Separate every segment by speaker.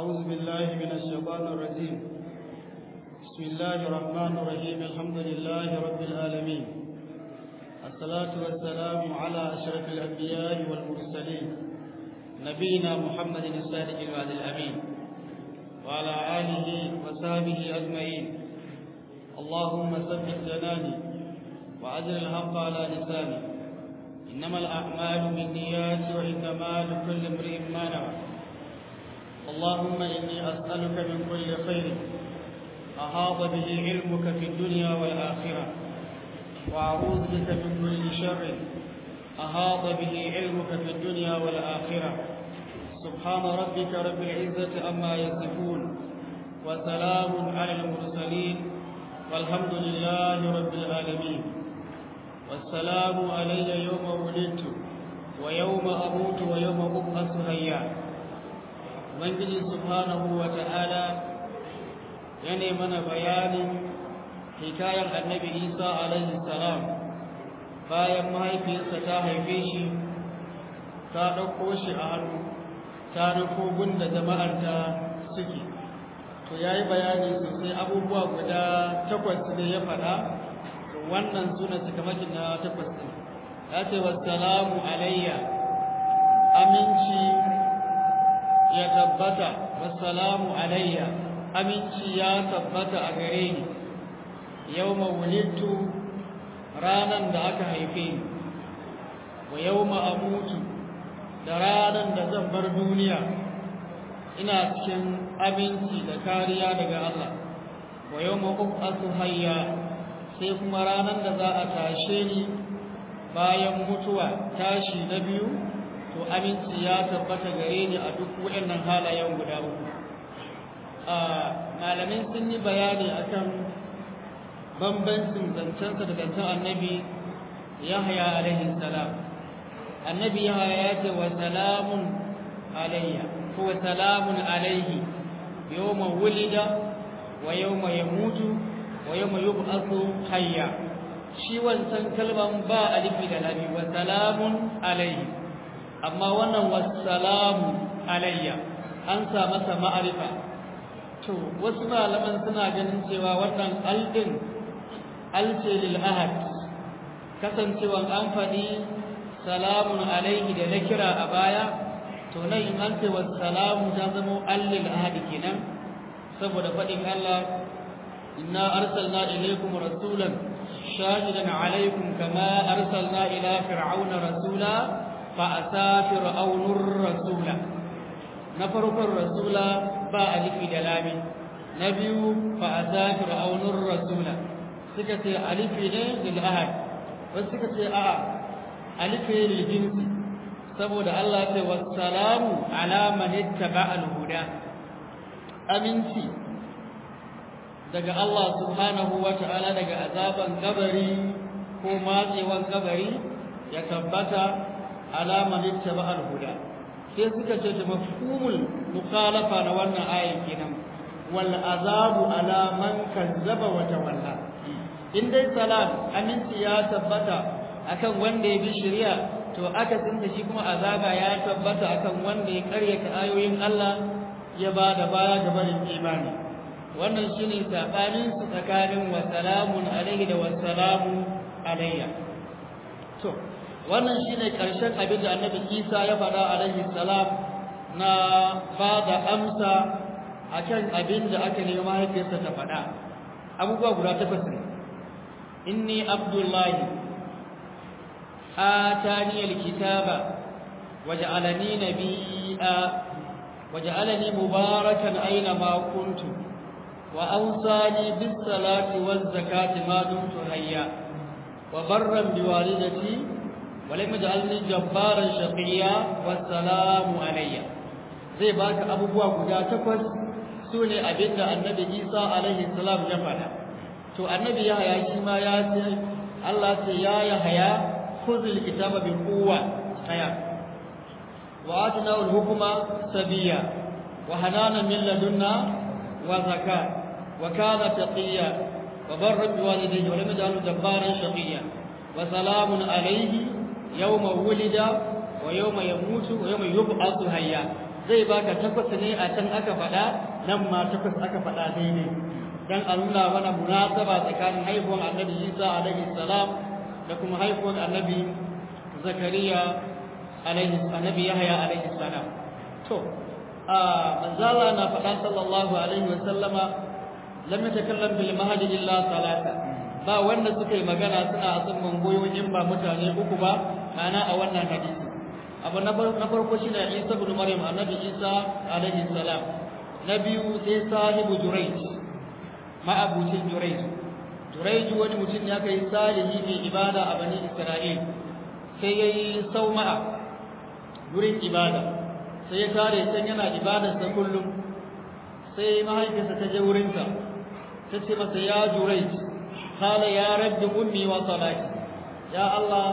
Speaker 1: أعوذ بالله من الشيطان الرجيم بسم الله الرحمن الرحيم الحمد لله رب العالمين الصلاة والسلام على أشرف الأنبياء والمرسلين نبينا محمد الصادق الوعد الأمين وعلى آله وصحبه أجمعين اللهم ثبت جناني وأجر الحق على لساني إنما الأعمال بالنيات وإنما لكل امرئ ما نوى اللهم إني أسألك من كل خير أحاط به علمك في الدنيا والآخرة وأعوذ بك من كل شر أحاط به علمك في الدنيا والآخرة سبحان ربك رب العزة أما يصفون وسلام على المرسلين والحمد لله رب العالمين والسلام علي يوم ولدت ويوم أموت ويوم أبعث حيا ubangiji subhanahu wa ta'ala ya mana bayanin hikayar annabi isa alaihi salam bayan mahaifiyarsa ta haife shi ta ɗauko shi a hannu ta nufo gunda jama'arta suke to ya yi bayani sosai abubuwa guda takwas ne ya faɗa wannan suna cikamakin na takwas ɗin ya ce wassalamu alayya aminci ya tabbata wassalamu alayya aminci ya tabbata a gare ni yawma wulidtu ranan da aka haife ni wa yawma amutu da ranan da zan bar duniya ina cikin aminci da kariya daga Allah wa yawma ub'athu hayya sai kuma ranan da za a tashe ni bayan mutuwa tashi na biyu to aminci ya tabbata gare ni a duk waɗannan halayen guda uku malamin sun yi bayani akan bambancin zancensa da zancen annabi yahya alaihi salam annabi yahya ya ce wa salamun alayya ko wa salamun alaihi yawma wulida wa yawma yamutu wa yawma yub'athu hayya shi wancan kalman ba alifi da labi wa salamun alaihi amma wannan wassalamu alayya an sa masa ma'arifa to wasu malaman suna ganin cewa wannan aldin alce lil ahad kasancewan an faɗi salamun alaihi da na kira a baya to nan in an ce wassalamu ta zama allil ahad kenan saboda faɗin Allah inna arsalna ilaykum rasulan shahidan alaykum kama arsalna ila fir'auna rasula fa'asa fir'aunur rasula na farkon rasula ba alifi da lami na biyu fa'asa fir'aunur rasula suka ce alifi ne lil ahad wasu suka ce a alifi lil jinsi saboda Allah ce wassalamu ala man ittaba al huda aminci daga Allah subhanahu wa ta'ala daga azaban kabari ko matsewan kabari ya tabbata alama littaba al-huda sai suka ce ta mafhumul mukhalafa na wannan ayan kenan wal azabu ala man kazzaba wa tawalla in dai salam aminci ya tabbata akan wanda ya bi shari'a to aka tsinta shi kuma azaba ya tabbata akan wanda ya karyata ayoyin Allah ya ba da baya ga barin imani wannan shine sabanin su tsakanin wa salamun alaihi da wa salamu alayya to wannan shine karshen abin da annabi Isa ya faɗa alaihi salam na ba da amsa akan abin da aka nemi mahaifiyarsa ta faɗa abubuwa guda takwas ne inni abdullahi atani alkitaba waj'alani nabiyya waj'alani mubarakan aina ma kuntu wa awsani bis salati waz zakati ma dumtu hayya wa barran biwalidati ولم يجعلني جبارا شقيا والسلام علي zai baka abubuwa guda takwas sune abinda annabi Isa alaihi salam ya faɗa to annabi Yahaya shi ma ya ce Allah ce ya Yahaya khudhil kitaba bi quwwa aya wa atina al hukma sabiya wa hanana min ladunna wa zakat wa kana taqiya wa barra bi walidayhi wa lam yaj'alhu jabbaran shaqiya wa salamun alayhi yawma wulida wa yawma yamutu wa yawma yub'athu hayya zai baka takwas ne a can aka faɗa nan ma takwas aka faɗa daidai dan a nuna mana munasaba tsakanin haihuwar annabi Isa alaihi salam da kuma haihuwar annabi Zakariya alaihi annabi Yahya alaihi salam to a manzala na faɗa sallallahu alaihi wa sallama lam yatakallam bil mahdi illa salata ba wanda suka yi magana suna azumman goyo in ba mutane uku ba ma'ana a wannan hadisi abu na farko shine Isa ibn Maryam annabi Isa alaihi salam na biyu sai sahibu Jurayj ma'abucin Jurayj Jurayj wani mutum ya kai salihi mai ibada a bani Isra'il sai yayi sauma'a wurin ibada sai ya tare can yana ibadarsa kullum sai mahaifiyarsa ta je wurinsa ta ce masa ya Jurayj qala ya rabbi ummi wa salati ya Allah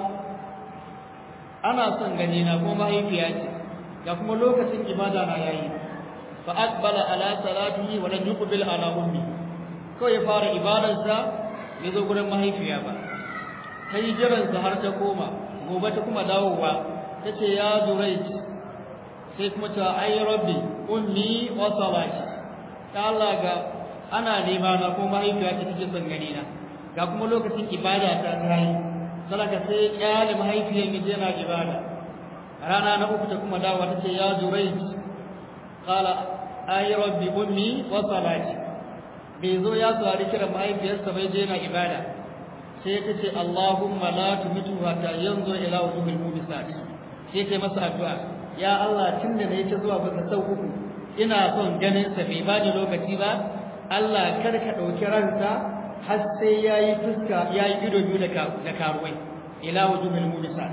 Speaker 1: ana son gani na kuma mahaifiya ce ga kuma lokacin ibada na yayi fa aqbala ala salatihi wa lam yuqbil ala ummi ko ya fara ibadarsa ya zo gurin mahaifiya ba ta yi jiransa har ta koma gobe ta kuma dawowa ta ce ya zuraic sai kuma ta ai rabbi ummi wa salati ta Allah ga ana nema na ko mahaifiya ta take son gani na ga kuma lokacin ibada ta tayi salaka sai kyale mahaifiyar mi je na ibada rana na uku ta kuma dawowa ta ce ya zuraic qala ai rabbi ummi wa salati bai zo ya saurari kiran mahaifiyarsa bai je na ibada sai ta ce Allahumma la tumitu hatta yanzu ila wujuhil mubisat sai ta masa addu'a ya Allah tunda nayi ta zuwa baka sau uku ina son ganin sa bai bani lokaci ba Allah kar ka dauki ransa har sai yayi fuska yayi ido biyu da da karuwai ila wujuhil mubisat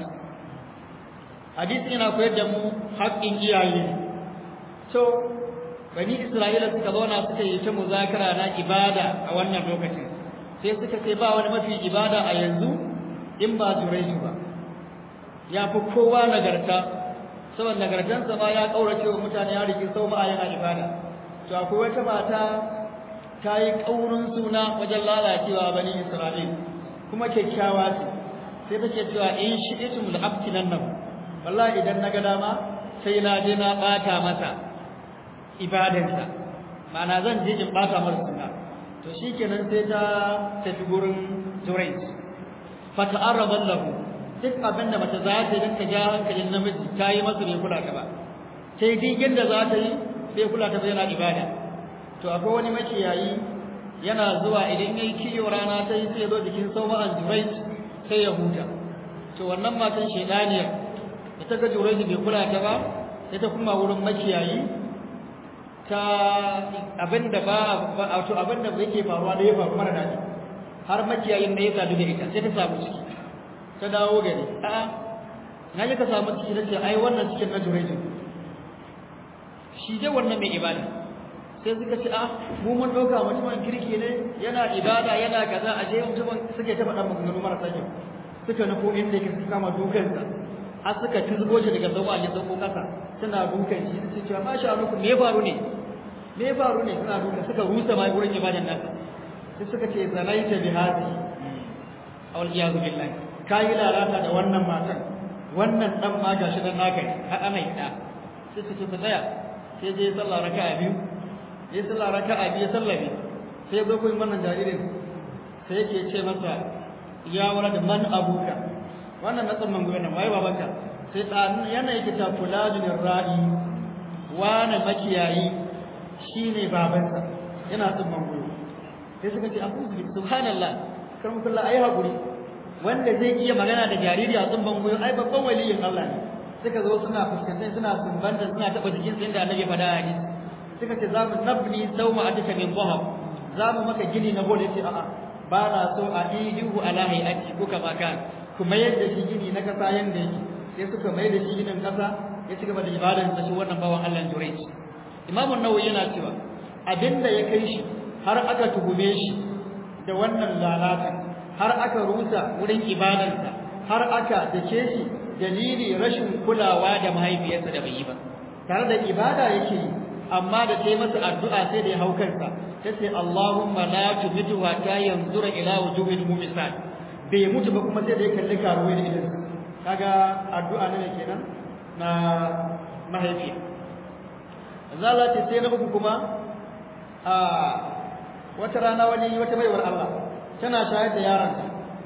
Speaker 1: hadisi yana koyar da mu haƙƙin iyaye to bani Isra'ila suka zauna suka yi ta muzakara na ibada a wannan lokacin sai suka ce ba wani mafi ibada a yanzu in ba Jurayju ba ya fi kowa nagarta saboda nagartansa ma ya kaurace wa mutane ya rike sau ma yana ibada to akwai wata mata ta yi kaurin suna wajen lalacewa bani Isra'il kuma kyakkyawa ce sai take cewa in shi itum da abtinan nan wallahi idan na ga dama sai na je na bata masa ibadansa ma'ana zan je in bata masa suna to shikenan sai ta tafi gurin Jurayj fa ta'arraba lahu duk abin da mace za ta yi ta ja hankalin namiji ta yi masa bai kula ta ba sai digin da za ta yi bai kula ta ba yana ibada to akwai wani makiyayi yana zuwa idan yayi kiyo rana ta yi sai ya zo jikin sauma'an Jurayj sai ya huta to wannan matan shedaniya da ta ga Jurayj bai kula ta ba sai ta kuma wurin makiyayi ta abinda ba wato abinda yake faruwa da ya faru mara daɗi har makiyayin da ya sadu da ita sai ta samu ciki ta dawo gari a'a na ji ka samu ciki na ce ai wannan cikin na jureji shi dai wannan mai ibada sai suka ce a mu mun ɗauka mutumin kirki ne yana ibada yana kaza a je mutumin suke ta faɗa maganganu marasa kyau suka nufo inda yake suka kama dukansa har suka tizgo shi daga zama ya sauko kasa suna dukan shi su cewa masha Allah me faru ne me faru ne suna dukan suka rusa mai gurin ibadan nasa sai suka ce zalaita bi hadi awal iyazu billahi kai lalata da wannan matan wannan dan ma gashi dan naka har ana yi da sai su ce ku tsaya sai je sallah raka'a biyu ya sallah raka'a biyu sallame sai zo koyi wannan jaririn sai yake ce masa ya wala da man abuka wannan na tsamman gobe nan waye babanka sai dan yana yake ta fulanun ra'i wani makiyayi shine babansa yana tsamman gobe sai suka ce abu subhanallah kar mu kullu ayi hakuri wanda zai iya magana da jariri a tsamman gobe ai babban waliyin Allah ne suka zo suna fuskantar suna sumbanta suna taba jikin sa inda annabi faɗa hadisi suka ce za mu nabni sauma ataka min dhahab za mu maka gini na gode ce a'a ba na so a idihu ala hayati ko kama kan ku mayar da shi gini na kasa yanda yake sai suka mayar da shi ginin kasa ya ci gaba da ibadar sa shi wannan bawan Allah Jurayj Imam an-Nawawi yana cewa abinda ya kai shi har aka tuhume shi da wannan lalata har aka rusa wurin ibadarsa har aka dake shi dalili rashin kulawa da mahaifiyarsa da bai yi ba tare da ibada yake yi amma da ta yi masa addu'a sai da ya hau kansa ta ce Allahumma la tumitu hatta yanzura ila wujuhil mumisat bai mutu ba kuma sai da ya kalli karuwai da idan kaga addu'a ne kenan na mahaifiya
Speaker 2: zala ce sai na uku kuma a wata rana wani wata baiwar Allah tana shayar da yaronta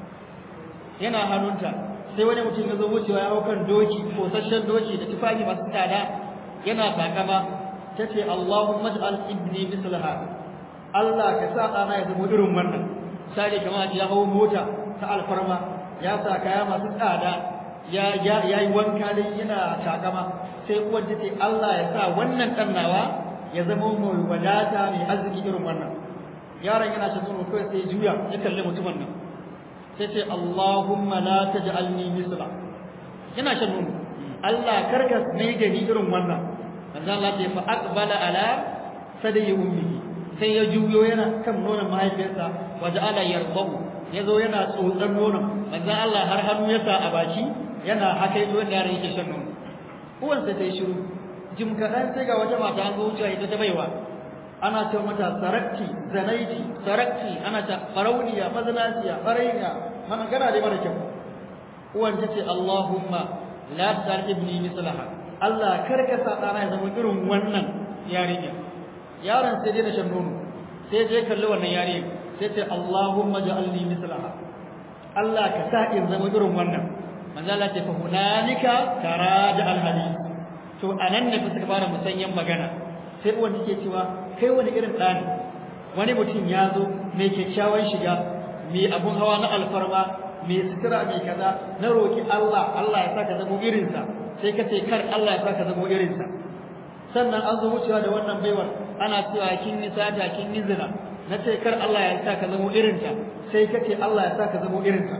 Speaker 2: yana hannunta sai wani mutum ya zo wucewa ya hau kan doki kosasshen doki da tufafi masu tsada yana takama ta ce Allahumma ij'al ibni mislaha Allah ka sa ɗana ya zama irin wannan sai kamar ya hau mota ta alfarma ya sa kaya masu tsada ya ya yi wanka dai yana takama sai uwar ta ce Allah ya sa wannan ɗan nawa ya zama mai wadata mai arziki irin wannan yaron yana shan nono kawai sai juya ya kalli mutumin nan sai ce Allahumma la taj'alni misla yana shan nono Allah karka mai da ni irin wannan manzo Allah ya fa aqbala ala sadayi ummihi sai ya juyo yana kan nonon mahaifiyarsa waje ala yarbahu yazo yana tsotsar nonon manzo Allah har hannu ya sa a baki yana haka yazo da yaron yake shan nono uwan sai ta yi shiru jim kaɗan sai ga wata mata an zo wucewa ita ta baiwa ana ce mata sarakti zanaiti sarakti ana ta farauniya mazanaciya farainiya mana gana dai mara kyau uwan ta ce Allahumma la tar ibni mislaha Allah kar ka sa ɗana ya zama irin wannan yarinya yaron sai dai da shan nono sai je kalli wannan yarinya sai ce Allahumma ja'alni mislaha Allah ka sa in zama irin wannan manzo Allah ce fa hunalika taraja al hadith to anan ne fa suka fara musanyan magana sai uwan take cewa kai wani irin ɗa ne wani mutum ya zo mai kyakkyawan shiga mai abun hawa na alfarma mai sutura mai kaza na roki Allah Allah ya saka zamo irinsa sai ka ce kar Allah ya saka zamo irinsa sannan an zo wucewa da wannan baiwar ana cewa kin yi sata kin yi zina na ce kar Allah ya saka zamo irinta sai ka ce Allah ya saka zamo irinta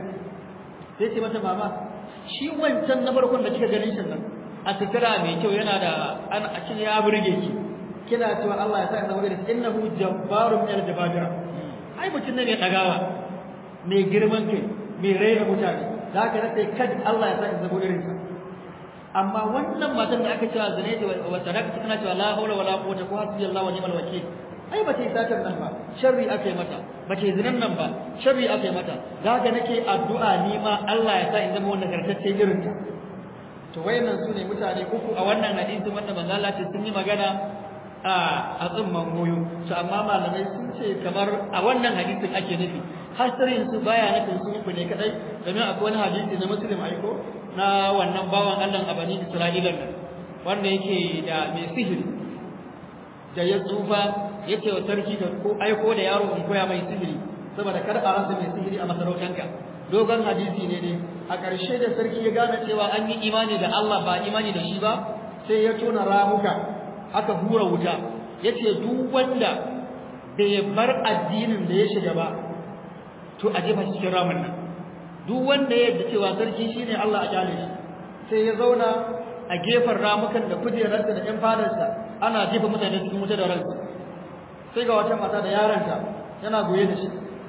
Speaker 2: sai ce mata mama shi wancan na farkon da kika ganin shi nan a sutura mai kyau yana da an a cikin ya burge ki kina cewa Allah ya saka zamo irinsa innahu jabbarun min al-jababira ai mutum ne mai dagawa mai girman kai mai raina mutane da haka nace kad Allah ya saka zamo irinsa amma wannan matan da aka cewa zane ta wa tarakta tana cewa la haula wala quwwata ko hasbi Allah wa ni'mal wakeel ai ba ta yi satar nan ba sharri aka yi mata ba ta yi zinan nan ba sharri aka yi mata zaka nake addu'a ni ma Allah ya sa in zama wannan gartacce irin ta to wayannan su ne mutane uku a wannan hadisi wanda manzo Allah ce sun yi magana a a tsumman goyo to amma malamai sun ce kamar a wannan hadisin ake nufi hasirin su baya nufin su uku ne kadai domin akwai wani hadisi na muslim aiko na wannan bawan Allah a bani Isra'ila nan wanda yake da mai sihiri da ya tsufa yake wa sarki da ko aiko da yaro in koya mai sihiri saboda kar a rasa mai sihiri a masarautanka dogon hadisi ne ne a ƙarshe da sarki ya gane cewa an yi imani da Allah ba imani da shi ba sai ya tona ramuka aka hura wuta yace duk wanda bai bar addinin da ya shiga ba to a jefa cikin ramin nan duk wanda ya yarda cewa sarki shine Allah a kyale shi sai ya zauna a gefen ramukan da kujerarsa da ƴan fadarsa ana jefa mutane cikin wuta da ransu sai ga wata mata da yaranta yana goye da shi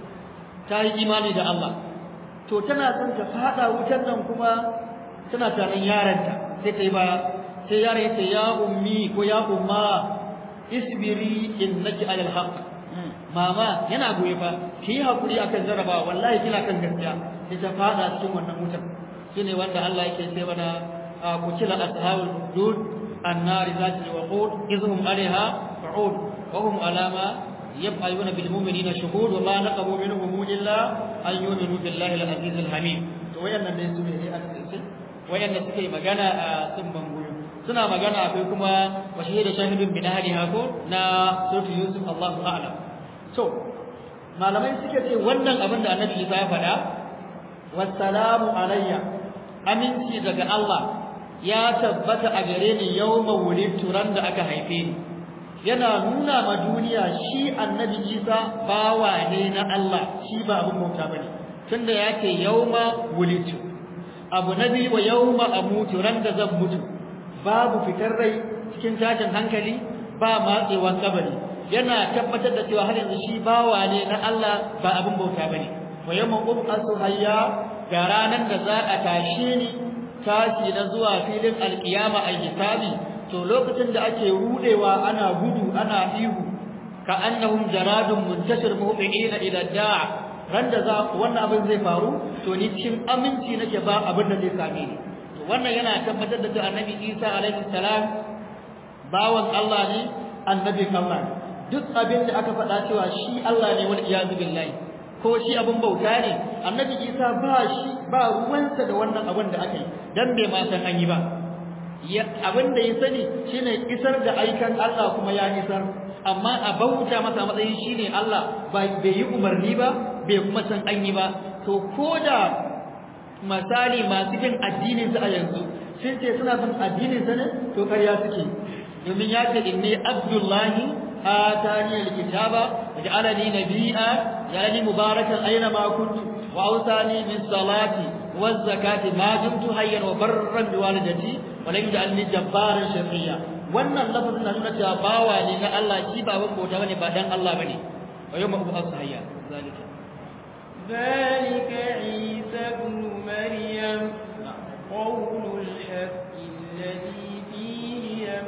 Speaker 2: ta yi imani da Allah to tana son ta fada wutar nan kuma tana tanan yaranta sai ta yi baya sai yaron ya ce ya ummi ko ya umma isbiri innaki alal haqq mama yana goye fa ki yi hakuri akan jaraba wallahi kina kan gaskiya sai ta fada cikin wannan wutar shine wanda Allah yake ce mana kutila ashabul hudud annar zati waqud izhum alaiha qu'ud wa hum alama yaf'aluna bil mu'minina shuhud wa ma naqamu minhum illa an yu'minu billahi al-aziz al-hamid to wayannan ne su ne a cikin wayannan suke magana a tsumban goyo suna magana akwai kuma wa shahida shahidun bin ahliha ko na suratu yusuf Allahu a'lam to malamai suke ce wannan abin da annabi Isa ya faɗa wassalamu alayya aminci daga Allah ya tabbata a gare ni yawma wulidtu ran da aka haife ni yana nuna ma duniya shi annabi Isa bawa ne na Allah shi ba abin bauta bane tunda yake yawma wulidtu abu nabi wa yawma amutu ran da zan mutu babu fitar rai cikin tashin hankali ba matsewan kabari yana tabbatar da cewa har yanzu shi bawa ne na Allah ba abin bauta bane wa yawma ub'asu hayya ga ranan da za a tashe ni tashi na zuwa filin alkiyama a hisabi to lokacin da ake rudewa ana gudu ana ihu ka annahum jaradun muntashir muhbiina ila da'a ran da za wannan abin zai faru to ni cikin aminci nake ba abin da zai same ni to wannan yana tabbatar da cewa annabi Isa alaihi salam bawan Allah ne annabin Allah ne duk abin da aka faɗa cewa shi Allah ne wal iyazu billahi ko shi abin bauta ne annabi Isa ba shi ba ruwansa da wannan abin da aka yi dan bai ma san an yi ba abin da ya sani shine isar da aikan Allah kuma ya isar amma a bauta masa matsayin shine Allah bai yi umarni ba bai kuma san an yi ba to koda misali masu bin addinin su a yanzu sun ce suna bin addinin sa ne to ƙarya suke domin ya ce inni abdullahi atani alkitaba waj'alani nabiyya ja'alani mubarakan aina ma kuntu wa awsani min salati waz zakati ma dumtu hayyan wa barran bi walidati wa lam yaj'alni jabbaran shaqiya wannan lafazin na nuna cewa bawa ne na Allah shi ba ban bauta bane ba dan Allah bane wa yawma ub'ath hayya zalika
Speaker 3: ذلك عيسى ابن مريم قول الحق الذي فيه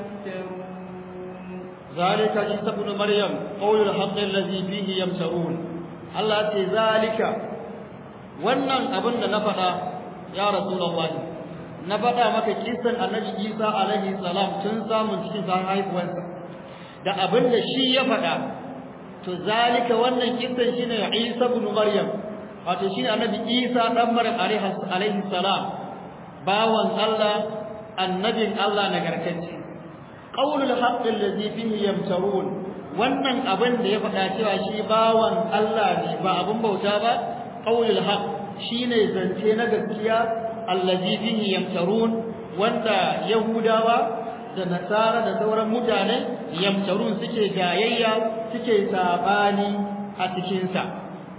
Speaker 3: يمترون
Speaker 2: ذلك عيسى ابن مريم قول الحق الذي فيه يمترون الله ce zalika wannan abin da na faɗa ya rasulullah na faɗa maka kisan annabi Isa alaihi salam tun samun cikin sa haihuwarsa da abin da shi ya faɗa to zalika wannan kisan shine Isa ibn Maryam wato shine annabi Isa dan Maryam alaihi salam bawan Allah annabin Allah nagartacce qaulul haqqi allazi fihi yamtarun wannan abin da ya faɗa cewa shi bawan Allah ne ba abin bauta ba qaulul haqq shine zance na gaskiya allazi fihi yamtarun wanda yahudawa da nasara da sauran mutane yamtarun suke gayayya suke sabani a cikin sa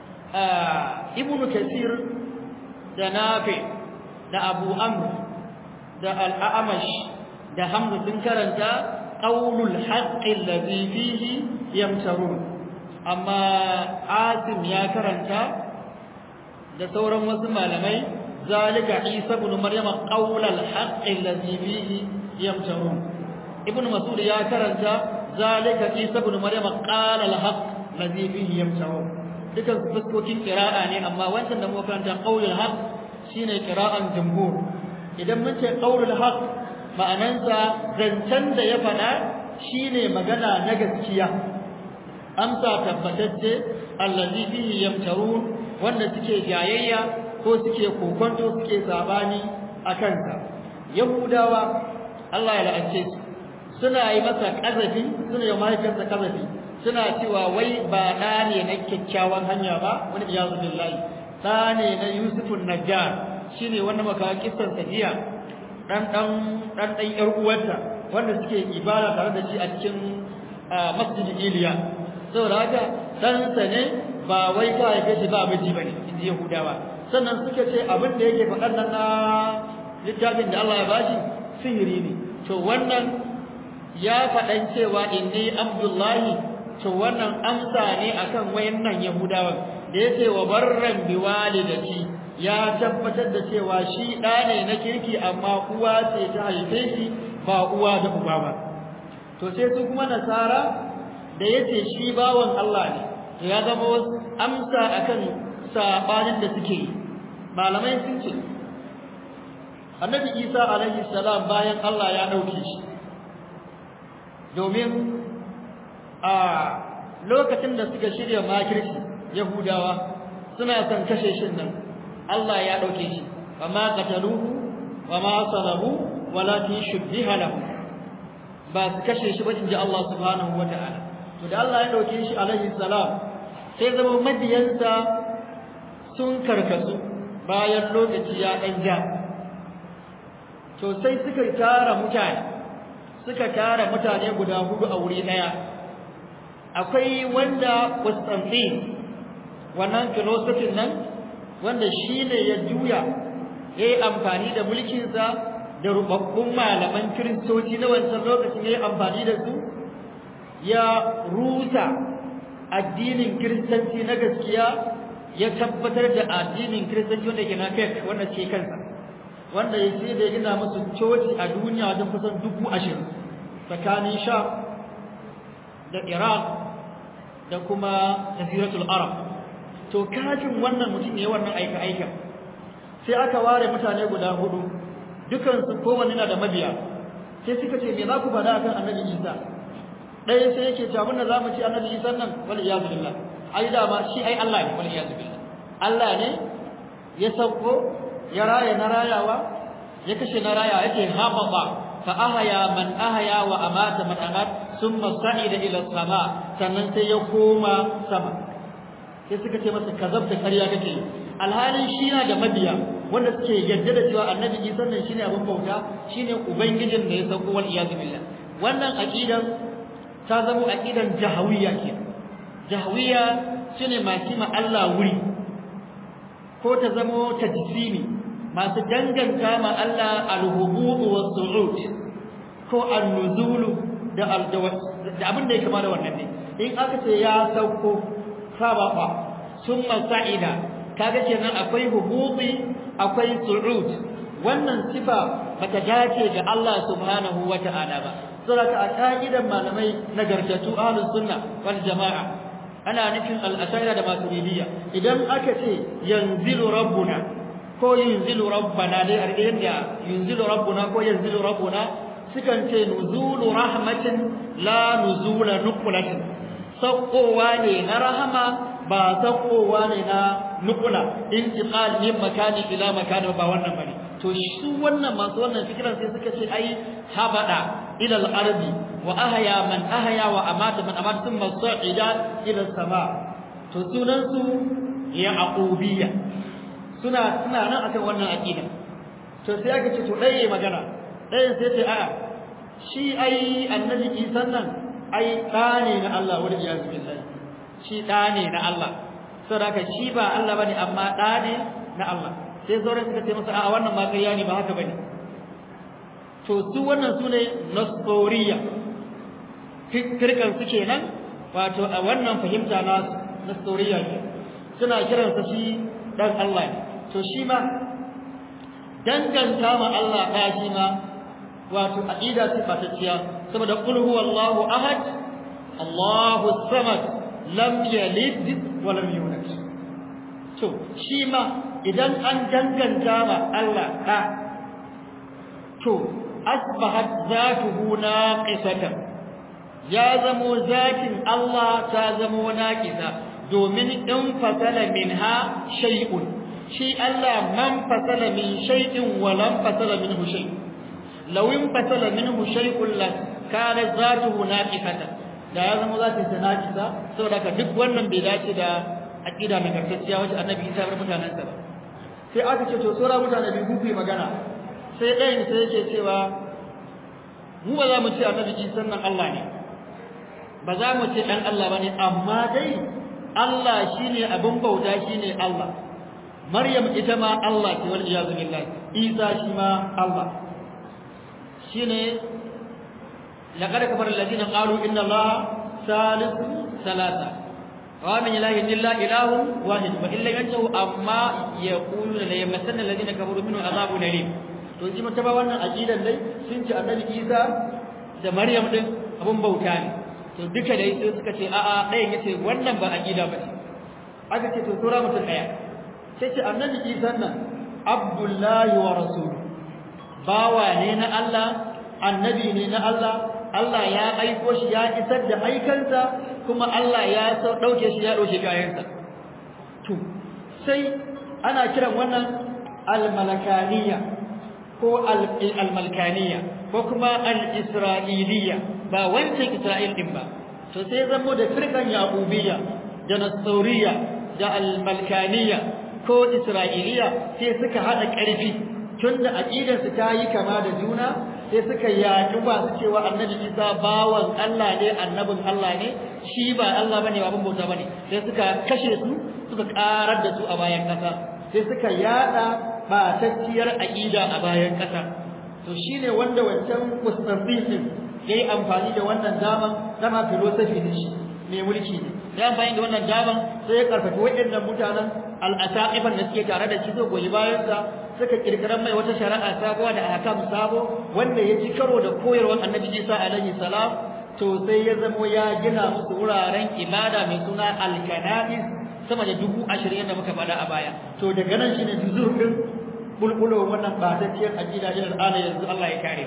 Speaker 2: ibnu kasir da nafi da abu amr da al-a'mash da hamza sun karanta qaulul haqqi alladhi fihi yamtarun amma asim ya karanta da sauran wasu malamai zalika isa ibn maryama qaulul haqqi alladhi fihi yamtarun ibn mas'ud ya karanta zalika isa ibn maryama qala al-haqq alladhi fihi yamtarun dukan fuskokin qira'a ne amma wancan da muka karanta qaulul haqq shine qira'an jumhur idan mun ce qaulul haqq ma'anansa zancen da ya faɗa shine magana na gaskiya amsa tabbatacce allazi fihi yamtarun wanda suke jayayya ko suke kokonto suke sabani a kansa yahudawa Allah ya la'ance su suna yi masa kazafi suna yi mahaifinsa kazafi suna cewa wai ba ɗa ne na kyakkyawan hanya ba wani iyazu billahi ɗa ne na yusufun najjar shine wanda maka kissan jiya dan dan dan dan yar uwarta wanda suke ibada tare da shi a cikin masjid Iliya saboda haka dan sa ne ba wai ka haife shi ba miji bane inji Yahudawa sannan suka ce abin da yake faɗan nan na littafin da Allah ya bashi sihiri ne to wannan ya faɗan cewa inni Abdullahi to wannan amsa ne akan wayannan Yahudawan da yake wa barran biwalidati ya tabbatar da cewa shi ɗa ne na kirki amma uwa ce ta haife shi ba uwa da uba ba to sai su kuma nasara da yace shi bawan Allah ne to ya zama amsa akan sabanin da suke yi malamai sun ce annabi Isa alaihi salam bayan Allah ya dauke shi domin a lokacin da suka shirya makirci yahudawa suna son kashe shin nan Allah ya dauke shi amma qataluhu wama salabu walakin shubbiha lahu ba su kashe shi ba inji Allah subhanahu wataala to da Allah ya dauke shi alaihi salam sai zama madiyansa sun karkasu bayan lokaci ya dan ja to sai suka tara mutane suka tara mutane guda hudu a wuri daya akwai wanda Constantine wannan philosophy nan wanda shi ne ya juya ya yi amfani da mulkinsa da rubabbun malaman kiristoci na wancan lokacin ya yi amfani da su ya rusa addinin kiristanci na gaskiya ya tabbatar da addinin kiristanci wanda ke na fake wanda ce kansa wanda ya ce da ya gina musu coci a duniya wajen kusan dubu ashirin tsakanin sha da iraq da kuma jaziratul arab to kafin wannan mutum ne wannan aika aika sai aka ware mutane guda hudu dukan su kowanne na da mabiya sai suka ce me za ku faɗa akan annabi Isa ɗaya sai yake cewa abinda za mu ci annabi Isa nan wal iyazu billah ai dama shi ai Allah ne wal iyazu billah Allah ne ya sauko ya raya na rayawa ya kashe na rayawa yake hababa fa ahaya man ahaya wa amata man amat thumma sa'ida ila sama sannan sai ya koma sama sai suka ce masa kazab da ƙarya kake alhalin shi na da mabiya wanda suke yadda da cewa annabi Isa nan shine abin bauta shine ubangijin da ya sauko wal iyaz billah wannan aqidan ta zama aqidan jahawiyya ke jahawiyya shine masu ma Allah wuri ko ta zama tajsimi masu danganta ma Allah al-hubub was su'ud ko an-nuzul da da abin da ya kama da wannan ne in aka ce ya sauko sababa summa sa'ida kaga kenan akwai hububi akwai su'ud wannan sifa bata dace ga Allah subhanahu wata'ala ba saboda a ka'idan malamai nagartatu ahlus sunna wal jama'a ana nufin al-ashaira da maturidiyya idan aka ce yanzilu rabbuna ko yunzilu rabbana dai a yadda yunzilu rabbuna ko yanzilu rabbuna sukan ce nuzulu rahmatin la nuzula nuqlatin saukowa ne na rahama ba saukowa ne na nukula intiqal min makani ila makani ba wannan bane to su wannan masu wannan fikiran sai suka ce ai habada ila al-ardi wa ahya man ahya wa amata man amata thumma sa'ida ila sama to sunan su yaqubiyya suna suna nan akan wannan aqida to sai aka ce to dai magana dai sai ce a shi ai annabi Isa nan ai da ne na Allah wa iyaz billahi shi da ne na Allah saboda shi ba Allah bane amma da ne na Allah sai sauran suka ce masa a wannan ma ƙarya ne ba haka bane to su wannan su ne nasoriya firkan su kenan wato a wannan fahimta na nasoriya ne suna kiransa shi dan Allah ne to shi ma danganta ma Allah ɗa shi ma wato aqida ce fatacciya saboda qul huwallahu ahad Allahu samad lam yalid wa lam yulad to shi ma idan an danganta ma Allah ɗa to asbahat zatuhu naqisatan ya zamo zatin Allah ta zamo naqisa domin in fasala minha shay'un shi Allah man fasala min shay'in wa lam fasala minhu shay law in fasala minhu shay'un la kana zatuhu naqisatan da ya zama zatin sa naqisa saboda ka duk wannan bai dace da aqida mai karkacciya wacce annabi Isa bar mutanen sa ba sai aka ce to sura mutane bi ku magana sai ɗayan sai yake cewa mu ba za mu ce annabi Isa nan Allah ne ba za mu ce dan Allah bane amma dai Allah shine abin bauta shine Allah Maryam ita ma Allah ce wal iyazu billah Isa shi ma Allah shine laqad kafara alladhina qalu inna Allah salisu salasa wa min ilahi illa ilahun wahid wa illa yantahu amma yaquluna la yamassanna alladhina kafaru minhu azabun alim to ji mata ba wannan aqidan dai sun ce annabi Isa da Maryam din abin bauta ne to duka dai sai suka ce a'a ɗayan yace wannan ba aqida ba ce aka ce to sura mutum ɗaya sai ce annabi Isa nan Abdullahi wa rasul bawa ne na Allah annabi ne na Allah Allah ya aiko shi ya isar da aikansa kuma Allah ya sau dauke shi ya dauke kayansa to sai ana kiran wannan al-malakaniya ko al-malkaniya ko kuma al-isra'iliya ba wancan Isra'il din ba to sai zamo da firkan yaqubiyya da nasuriya da al-malkaniya ko isra'iliya sai suka hada ƙarfi tunda aqidar su ta yi kama da juna sai suka yaƙi ba su cewa annabi Isa bawan Allah ne annabin Allah ne shi ba Allah bane ba bauta bane sai suka kashe su suka karar da su a bayan kasa sai suka yada batacciyar aqida a bayan kasa to shine wanda wancan Constantine yayi amfani da wannan daman dama philosophy ne shi mai mulki ne ya amfani da wannan daman sai ya karfafa waɗannan mutanen al-asaqifan da suke tare da shi zo goyi bayan sa suka kirkiran mai wata shari'a sabuwa da ahkam sabo wanda ya ci karo da koyarwar Annabi Isa alaihi salam to sai ya zamo ya gina musu wuraren ibada mai suna al-kanais sama da dubu ashirin da muka faɗa a baya to daga nan shine juzur din bulbulo wannan batacciyar aqida ilal ala yanzu Allah ya kare mu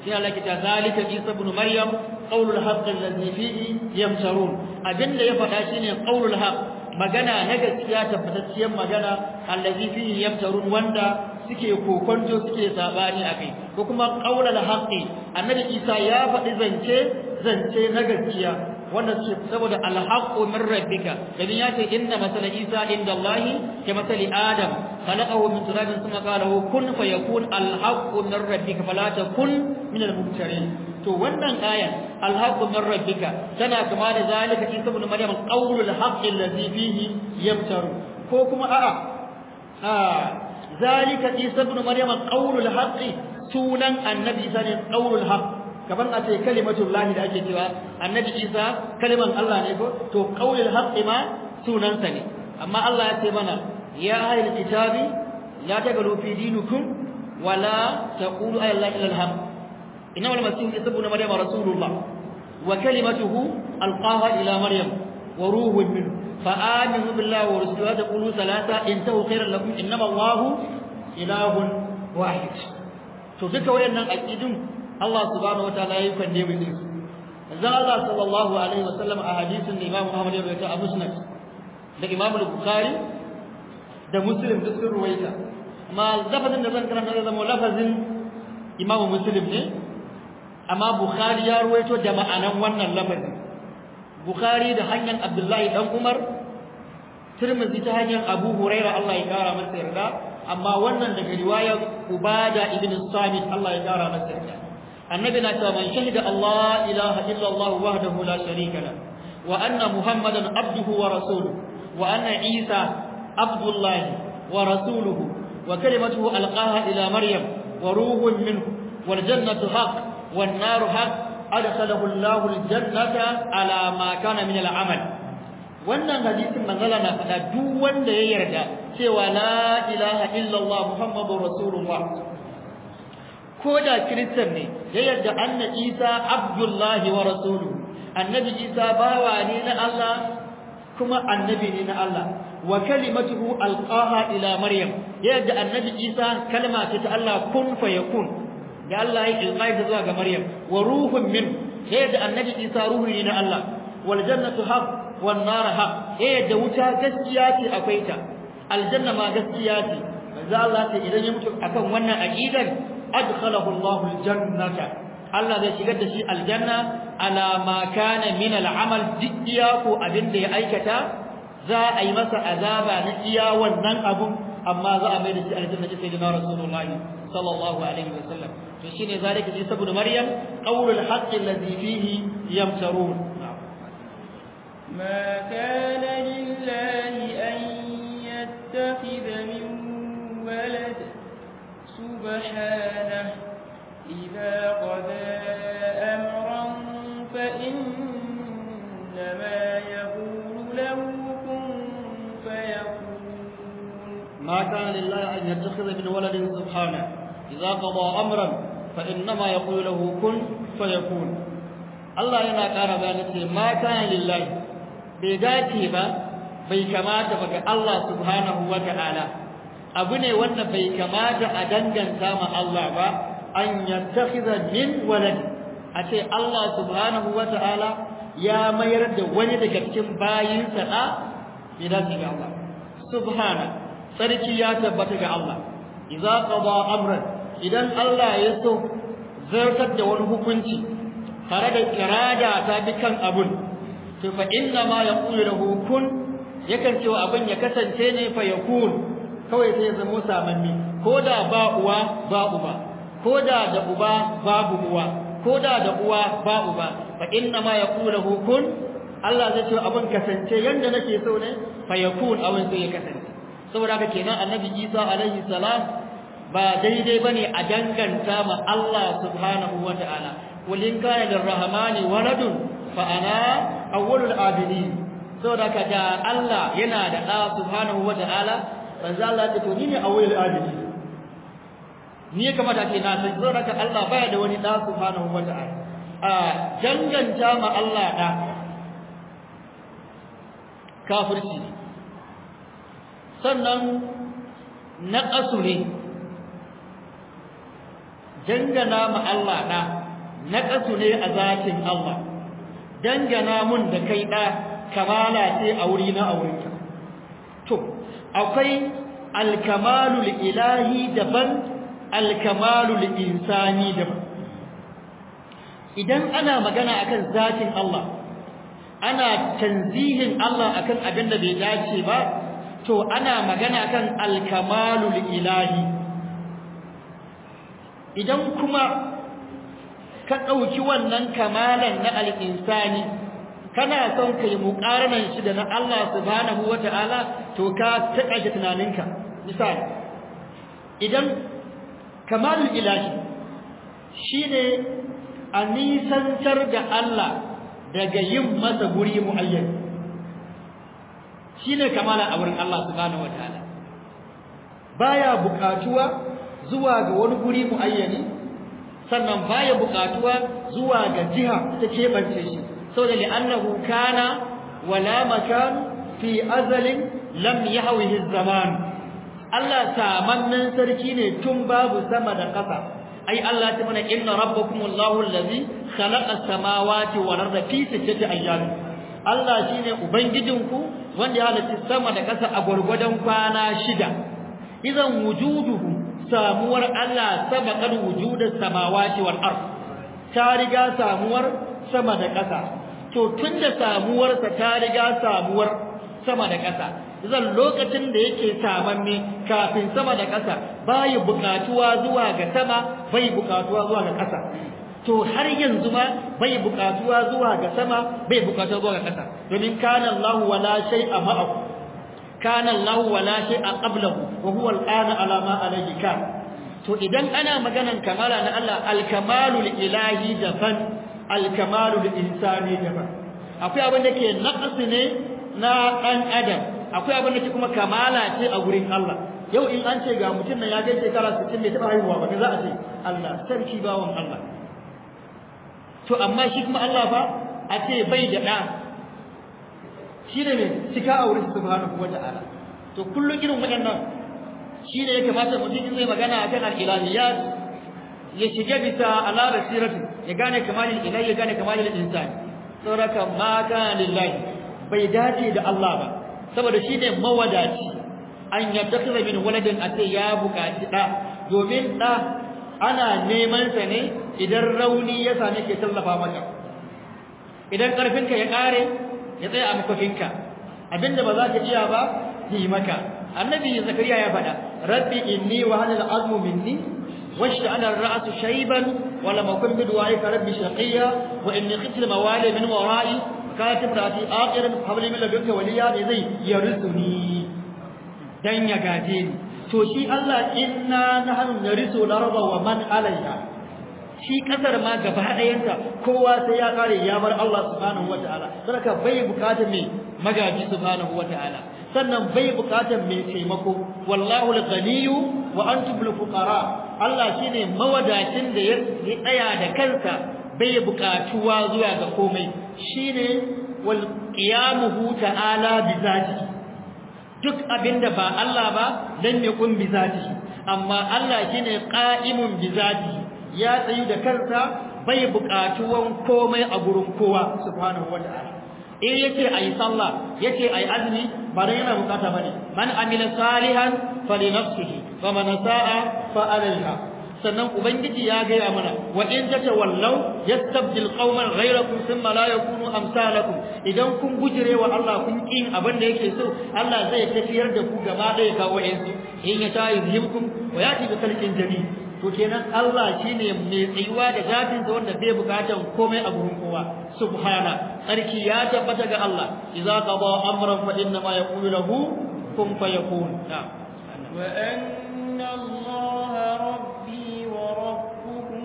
Speaker 2: sai Allah ke ta zalika Isa ibn Maryam qaulul haqq allazi fihi yamtarun abinda ya faɗa shine qaulul haqq magana na gaskiya tabbatacciyar magana allazi fihi yamtarun wanda suke kokonto suke sabani akai ko kuma qaulul haqqi annabi Isa ya faɗi zance zance na gaskiya wanda suke saboda alhaqqu min rabbika dan ya ce inna masala Isa inda Allah ke masali Adam khalaqahu min turabin thumma qala lahu kun fayakun alhaqqu min rabbika fala takun min almumtarin to wannan ayan alhaqqu min rabbika tana kama da zalika Isa ibn Maryam qaulul haqqi allazi fihi yamtaru ko kuma a'a a zalika Isa ibn Maryam qaulul haqqi sunan annabi Isa ne qaulul haqq kaman a ce kalimatul lahi da ake cewa annabi Isa kaliman Allah ne ko to qaulul haqqi ma sunansa ne amma Allah ya ce mana ya ahlul kitabi la tagalu fi dinikum wala taqulu ay la ilaha illallah inna wal masih isa ibn maryam rasulullah wa kalimatuhu alqaha ila maryam wa ruhun minhu fa aminu billahi wa rasulihi wa taqulu salata intahu khairan lakum innama allah ilahun wahid to duka wayannan aqidun Allah subhanahu wataala ya kande mu din manzon Allah sallallahu alaihi wasallam a hadisin da Imam Ahmad ya rawaita a Musnad da Imam Bukhari da Muslim duk sun ruwaita amma lafazin da zan karanta zai zama lafazin Imam Muslim ne amma Bukhari ya ruwaito da ma'anan wannan lafazin Bukhari da hanyar Abdullahi dan Umar Tirmidhi ta hanyar Abu Hurairah Allah ya kara masa yarda amma wannan daga riwayar Ubada ibn Samit Allah ya kara masa yarda annabi na cewa man shahida Allah ilaha illa Allah wahdahu la sharika la wa anna muhammadan abduhu wa rasuluhu wa anna isa abdullah wa rasuluhu wa kalimatuhu alqaha ila maryam wa ruhun minhu wal jannatu haqq wan naru haqq adkhalahu Allah al jannata ala ma kana min al amal wannan hadisin manzala na faɗa duk wanda ya yarda cewa la ilaha illa Allah muhammadur rasulullah ko da kiristan ne ya yarda anna isa abdullahi wa rasuluhu annabi isa bawa ne na Allah kuma annabi ne na Allah wa kalimatuhu alqaha ila maryam ya yarda annabi isa kalma ce ta Allah kun fayakun da Allah ya ilqai ta zuwa ga maryam wa ruhun min ya yarda annabi isa ruhu ne na Allah wal jannatu haqq wan nar haqq ya yarda wuta gaskiya ce akwai ta aljanna ma gaskiya ce manzo Allah ce idan ya mutu akan wannan aqidan adkhalahu Allahu aljannata Allah zai shigar da shi aljanna ala ma kana min al'amal diya ko abinda ya aikata za a yi masa azaba na iya wannan abun amma za a mai da shi aljanna sai da Rasulullahi sallallahu alaihi wasallam to shine zalika ji saboda Maryam qawlul haqq alladhi fihi yamtarun
Speaker 3: ما كان لله أن يتخذ من ولد سبحانه إذا قضى أمرا فإنما يقول له كن فيكون
Speaker 2: ما كان لله أن يتخذ من ولد سبحانه إذا قضى أمرا فإنما يقول له كن فيكون الله yana ƙara bayani ce ma kana lillahi bai dace ba bai kamata ba ga Allah subhanahu wa ta'ala abu ne wanda bai kamata a danganta ma Allah ba an yattakhidha min walad a ce Allah subhanahu wata'ala ya mayar da wani daga cikin bayinsa da bai dace ga Allah subhana sarki ya tabbata ga Allah idza qada amran idan Allah ya so zartar da wani hukunci tare da irada ta bi kan abun to fa inna ma yaqulu lahu kun yakan cewa abin ya kasance ne fa yakun kawai sai ya zama samanni ko da ba uwa ba uba ko da da uba babu uwa ko da da uwa ba uba fa inna ma yaqulu kun Allah zai ce abin kasance yanda nake so ne fa yakun abin sai ya kasance saboda haka kenan annabi Isa alaihi salam ba daidai bane a danganta ma Allah subhanahu wataala qul in kana lirrahmani waladun fa ana awwalul abidin saboda haka da Allah yana da da subhanahu wataala manzo Allah ya ce to ni ne awwalul abidin ni ya kamata ce na san saboda haka Allah baya da wani da subhanahu wataala a danganta ma Allah da kafirci ne sannan naƙasu ne dangana ma Allah da naqasu ne a zatin Allah dangana mun da kai da kamala ce a wuri na aurinka to akwai alkamalul ilahi daban alkamalul insani daban idan ana magana akan zatin Allah ana tanzihin Allah akan abin da bai dace ba to ana magana akan alkamalul ilahi idan kuma ka ɗauki wannan kamalan na al'insani kana son ka yi muƙaranan shi da na Allah subhanahu wa ta'ala to ka taƙaita tunaninka misali idan kamalul ilahi shi ne a nisantar da Allah daga yin masa guri mu'ayyan shi ne kamala a wurin Allah subhanahu wa ta'ala baya buƙatuwa zuwa ga wani guri mu'ayyani sannan baya buƙatuwa zuwa ga jiha ta keɓance shi saboda li'annahu kana wala makan fi azalin lam yahwihi zaman Allah samannan sarki ne tun babu sama da ƙasa ai Allah ta mana inna rabbakumullahu allazi khalaqa as-samawati wal arda fi sittati ayyamin Allah shine ubangijinku wanda ya halitta sama da ƙasa a gurgurdan kwana shida idan wujuduhu samuwar Allah sabaqal wujudus samawati wal ard ta riga samuwar sama da ƙasa to tunda samuwarsa ta riga samuwar sama da ƙasa zan lokacin da yake samanne kafin sama da ƙasa bai buƙatuwa zuwa ga sama bai buƙatuwa zuwa ga ƙasa to har yanzu ma bai buƙatuwa zuwa ga sama bai buƙatuwa zuwa ga ƙasa domin kana Allah wala shay'a ma'ahu kana Allah wala shay'a qablahu wa huwa al-ana ala ma alayhi kan to idan ana maganan kamala na Allah al-kamalul ilahi daban al-kamalul insani daban akwai abin da ke naqsi ne na dan adam akwai abin da ke kuma kamala ce a gurin Allah yau in an ce ga mutum nan ya kai shekara 60 bai taba haihuwa ba za a ce Allah sarki bawon Allah to amma shi kuma Allah fa a ce bai da da shi ne mai cika a wurin subhanahu wata'ala to kullum irin waɗannan shi ne ya kamata mutum zai magana akan al-ilahiyat ya shiga bisa ala basiratu ya gane kamalin ilahi ya gane kamalin insani saboda ma kana lillahi bai dace da Allah ba saboda shi ne mawadaci an yattakhidha min waladin ate ya buƙaci da domin da ana neman sa ne idan rauni ya same ke tallafa maka idan karfinka ya kare ya tsaya a makofinka abinda ba za ka iya ba yi maka annabi zakariya ya faɗa rabbi inni wa hanal azmu minni واشتعل الرأس شيبا ولم أكن بدعائك ربي شقيا وإني خفت الموالي من ورائي كانت امرأتي آخرا فهب لي من لدنك وليا زي يرثني dan ya gaje ni to shi Allah inna nahnu narisu al-arda wa man alayha shi kasar ma gaba ɗayanta kowa sai ya kare ya bar Allah subhanahu wataala saboda bai bukatar mai magaji subhanahu wataala sannan bai bukatar mai taimako wallahu al-ghaniyyu wa antum al-fuqara Allah shine mawadacin da ya tsaya da kansa bai bukatuwa zuwa ga komai shine wal qiyamuhu ta'ala bi zati duk abinda ba Allah ba dan ya kun bi zati amma Allah shine qa'imun bi zati ya tsayu da kansa bai bukatuwan komai a gurin kowa subhanahu wata'ala in yace ayi sallah yace ayi azumi ba dan yana bukata bane man amila salihan fali nafsihi wa man sa'a fa alaiha sannan ubangiji ya gaya mana wa in tatawallaw yastabdil qauman ghayrakum thumma la yakunu amsalakum idan kun gujire wa Allah kun kin abin da yake so Allah zai tafiyar da ku gaba ɗaya ga wayansu in ya tayi yuzhibkum wa yati bi khalqin jadid to kenan Allah shine mai tsayuwa da zatin sa wanda bai bukatan komai a gurin kowa subhana sarki ya tabbata ga Allah idza qada amran fa inna ma yaqulu lahu kun fayakun
Speaker 3: wa anna Allah rabbi wa rabbukum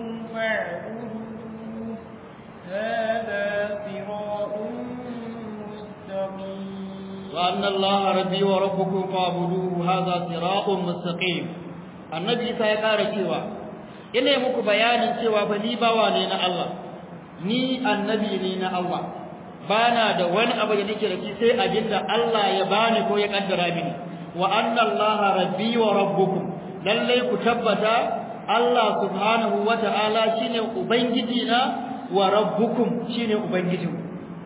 Speaker 3: fa'buduhu hadha siratun mustaqim
Speaker 2: wa anna Allah rabbi wa rabbukum fa'buduhu hadha siratun mustaqim annabi isa ya ƙara cewa ina muku bayanin cewa fa ni bawa ne na Allah ni annabi ne na Allah bana da wani abu da nake da shi sai abinda Allah ya bani ko ya kaddara mini wa anna Allah rabbi wa rabbukum lalle ku tabbata Allah subhanahu wata'ala shine ubangiji na wa rabbukum shine ubangijinku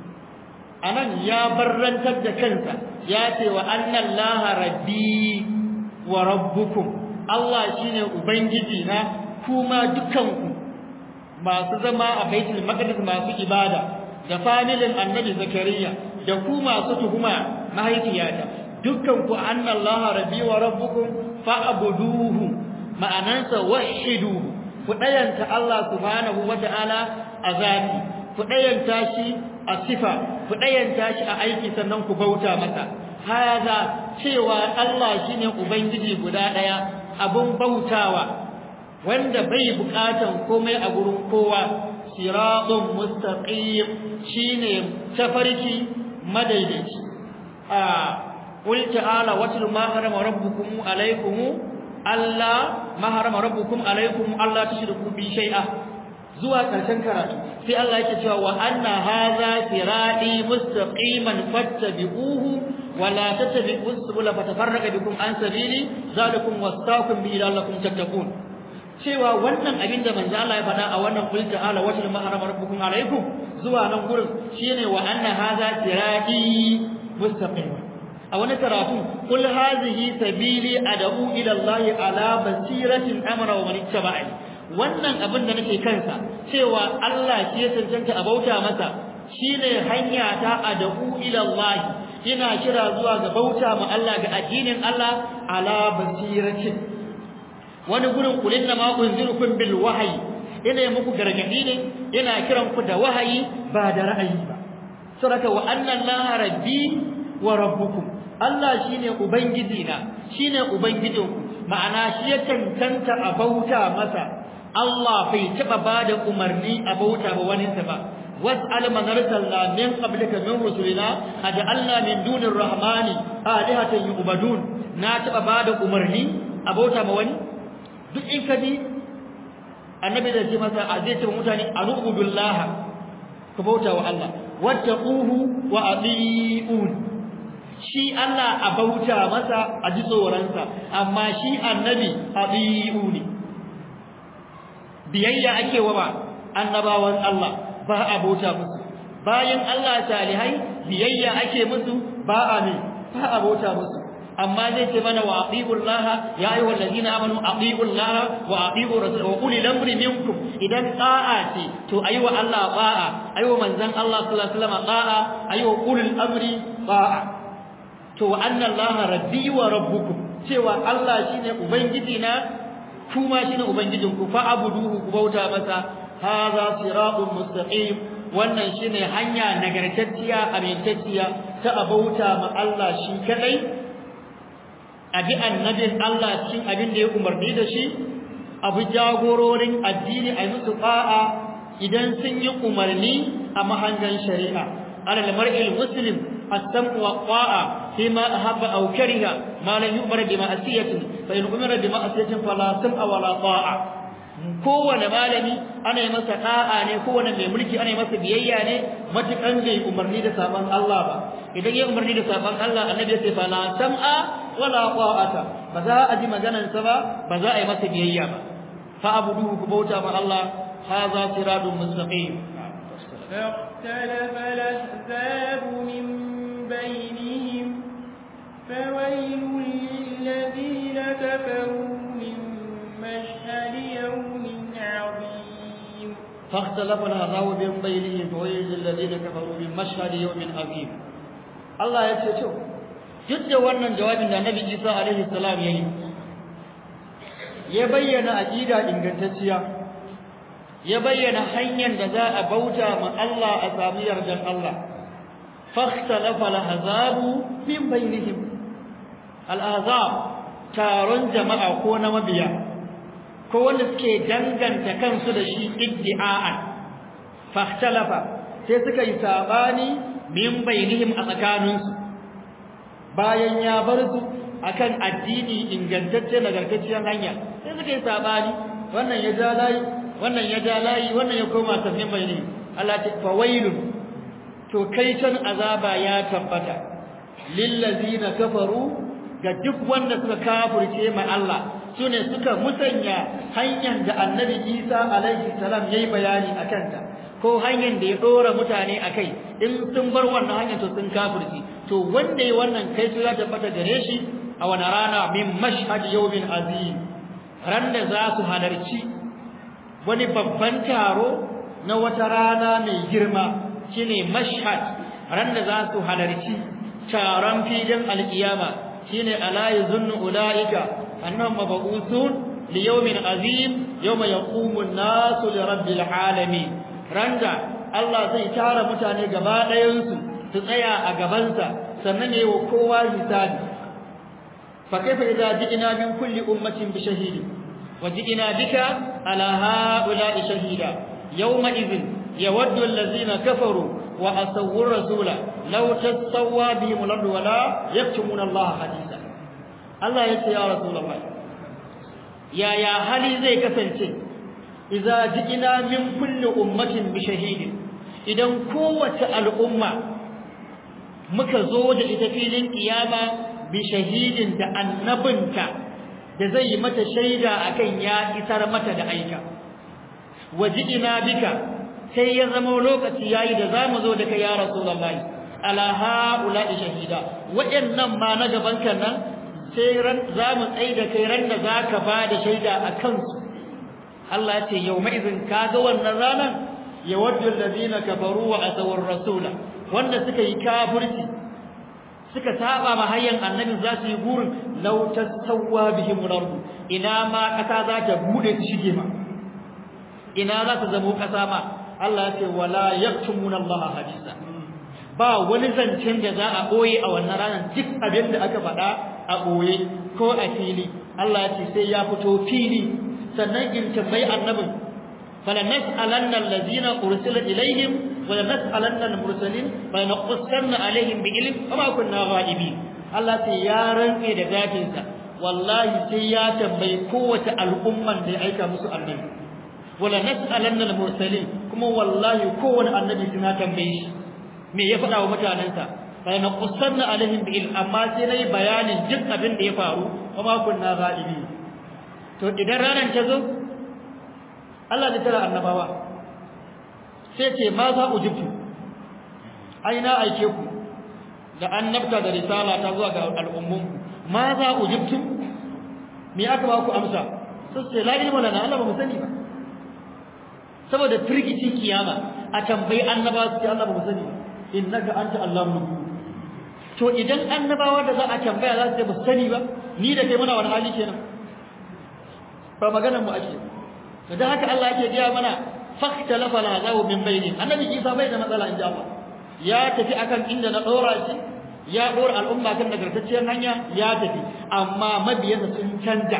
Speaker 2: anan ya barrantar da kansa ya ce wa annallaha rabbi wa rabbukum Allah shine ubangiji na kuma dukanku masu zama a baitul maqdis masu ibada da familin annabi zakariya da ku masu tuhuma mahaifiyata dukkanku annallaha rabbi wa rabbukum fa'buduhu ma'anansa wahiduhu ku dayanta Allah subhanahu wata'ala a zati ku dayanta shi a sifa ku dayanta shi a aiki sannan ku bauta masa haza cewa Allah shine ubangiji guda daya abun bautawa wanda bai bukatan komai a gurin kowa siratun mustaqim shine tafarki madaidaici a qul ta'ala watul ma harama rabbukum alaykum alla ma harama rabbukum alaykum alla tushriku bi shay'a zuwa karshen karatu sai Allah yake cewa wa anna hadha sirati mustaqiman fattabi'uhu wa la tattabi'us subula fatafarraqa bikum an sabili zalikum wasaqakum bi la'allakum tattaqun cewa wannan abin da manzo Allah ya faɗa a wannan qul ta'ala wa tilma harama rabbukum alaykum zuwa nan gurin shine wa anna hadha sirati mustaqim a wani karatu qul hadhihi sabili ad'u ila Allah ala basiratin amara wa man ittaba'ani wannan abin da nake kansa cewa Allah shi ya cancanta a bauta masa shine hanya ta ad'u ila Allah ina kira zuwa ga bauta ma Allah ga addinin Allah ala basiratin wani gurin kulin na ma unzirukum bil wahyi ina yi muku gargadi ne ina kiran ku da wahayi ba da ra'ayi ba saboda wa anna allaha rabbi wa rabbukum Allah shine ubangiji na shine ubangijinku ma'ana shi ya tantanta a bauta masa Allah bai taba bada umarni a bauta ba wani ta ba was'al man arsalna min qablika min rusulina aj'alna min dunir rahmani alihatan yu'badun na taba bada umarni a bauta ma wani duk in ka ji annabi da ce masa a zai ce mutane anubudullaha ku bauta wa Allah wattaquhu wa atiun shi Allah a bauta masa a ji tsoronsa amma shi annabi atiuni biyayya ake wa ba annabawan Allah ba a bauta musu bayan Allah salihai biyayya ake musu ba a ne ba a bauta musu amma zai ce mana wa atiullaha ya ayyuhal ladina amanu atiullaha wa atiur rasul wa ulil amri minkum idan ta'a ce to ayi wa Allah ta'a ayi wa manzon Allah sallallahu alaihi wasallam ta'a ayi wa ulil amri ta'a to anna allaha rabbi wa rabbukum cewa Allah shine ubangiji na kuma shine ubangijin ku fa abuduhu ku bauta masa hadha siratun mustaqim wannan shine hanya nagartacciya amintacciya ta abauta ma Allah shi kadai abi annabin Allah cikin abin da ya umarni da shi abu jagororin addini a musu ta'a idan sun yi umarni a mahangan shari'a alal mar'il muslim السمع والطاعة فيما أحب أو كره ما لم يؤمر بمعصية فإن أمر بمعصية فلا سمع ولا طاعة kowane malami ana yi masa da'a ne kowane mai mulki ana yi masa biyayya ne matukan bai umarni da sabon Allah ba idan ya umarni da sabon Allah annabi ya ce fa la sam'a wala ta'ata ba za a ji maganar sa ba ba za a yi masa biyayya ba fa abuduhu ku bauta ma Allah hadha siratun mustaqim
Speaker 3: فاختلف الأحزاب من بينهم فويل للذين كفروا من مشهد يوم عظيم
Speaker 2: فاختلف الأحزاب من بينهم فويل للذين كفروا من مشهد يوم عظيم الله يتشو duk da wannan jawabin da Annabi Isa alaihi salam yayi ya bayyana aqida ingantacciya ya bayyana hanyar da za a bauta ma Allah a samu yardan Allah fakhtalafa al-ahzabu min bainihim al-ahzab taron jama'a ko na mabiya ko wanda suke danganta kansu da shi iddi'a'an fakhtalafa sai suka yi sabani min bainihim a tsakaninsu bayan ya bar su akan addini ingantacce nagartacciyar hanya sai suka yi sabani wannan ya ja layi wannan ya ja layi wannan ya koma tafin bayani Allah ta fawailun to kai can azaba ya tabbata lillazina kafaru ga duk wanda suka kafirce ma Allah sune suka musanya hanyar da annabi Isa alaihi salam yayi bayani akan ta ko hanyar da ya dora mutane akai in sun bar wannan hanyar to sun kafirci to wanda yayi wannan kai to ya tabbata gare shi a wani rana min mashhad yawmin azim ran da za su halarci wani babban taro na wata rana mai girma shine mashhad ran da za su halarci taron filin alkiyama shine ala yuzunnu ulaika annahum mabu'uthun li yawmin azim yawma yaqumu an-nasu li rabbil alamin randa Allah zai tara mutane gaba ɗayan su su tsaya a gabansa sannan yayi wa kowa hisabi fa kaifa idza ji'na min kulli ummatin bi shahidi wa ji'na bika ala ha'ula'i shahida yawma idhin yawaddu allazina kafaru wa asawwu rasula law tasawwa bihim al-ardu wa la yaktumuna Allah hadisa Allah yace ya rasulullah ya ya hali zai kasance idza ji'na min kulli ummatin bi shahidin idan kowace al'umma muka zo da ita filin kiyama bi shahidin da annabinta da zai yi mata shaida akan ya isar mata da aika wajidina bika sai ya zama lokaci yayi da zamu zo da kai ya rasulullahi ala haula shahida wayannan ma na gaban kan nan sai ran zamu tsai da kai ran da zaka ba da shaida akan su Allah ya ce yawma idin kaga wannan ranan yawaddu alladhina kafaru wa asawar rasula wanda suka yi kafirci suka saba ma hayyan annabi za su yi gurin law tasawwa bihim al-ard ina ma kasa za ta bude su shige ma ina za ta zamo kasa ma Allah ya ce wala yaktumuna Allah hadisa ba wani zancen da za a boye a wannan ranar duk abin da aka faɗa a boye ko a fili Allah ya ce sai ya fito fili sannan in tambayi annabin فلنسألن الذين أرسل إليهم ولنسألن المرسلين فلنقصن عليهم بعلم وما كنا غائبين الله سيارن في ذاتنسا والله سيا تنبي قوة الأمة لأيك مسوء النبي ولنسألن المرسلين كما والله قوة النبي سنا تنبيش me ya faɗa wa mutanensa sai na kusanna alaihim bil amma sai nayi bayanin duk abin da ya faru kuma kunna ghaibi to idan ranar ta zo Allah da tara annabawa sai ce ma za ujibtu ai na aike ku da annabta da risala ta zuwa ga al'ummun ma za ujibtu me aka ba ku amsa sai ce la ilma lana Allah ba mu sani ba saboda firgicin kiyama a tambayi annabawa su ce Allah ba mu sani ba innaka anta Allahu to idan annabawa da za a tambaya za su ce ba su sani ba ni da kai muna wani hali kenan ba maganar mu ake da haka Allah yake gaya mana fahtalafa al-azabu min bainin annabi Isa bai da matsala inda Allah ya tafi akan inda na dora shi ya dora al'umma kan nagartacciyar hanya ya tafi amma mabiyansa sun canja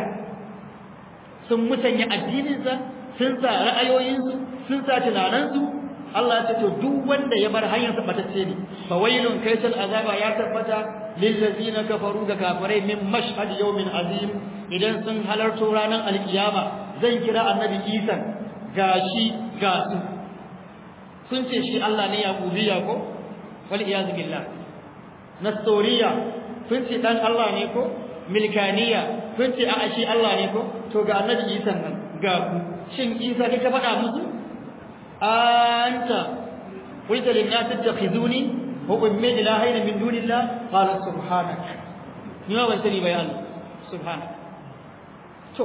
Speaker 2: sun musanya addininsa sun sa ra'ayoyinsu sun sa tunanansu Allah ya ce to duk wanda ya bar hanyar sa batacce ne fa wailun kaysal azaba ya tabbata lil ladina kafaru ga kafirai min mashhad yawmin azim idan sun halarto ranar alkiyama zan kira annabi Isa gashi ga su sun ce shi Allah ne yaqubiya ko wal iyaz billah nastoriya sun ce dan Allah ne ko milkaniya sun ce a'a shi Allah ne ko to ga annabi Isa nan ga ku shin Isa kai ka faɗa musu anta qulta lin nas tattakhizuni wa ummi ilahaina min dunillah qala subhanak ni ma ban sani bai Allah subhanak to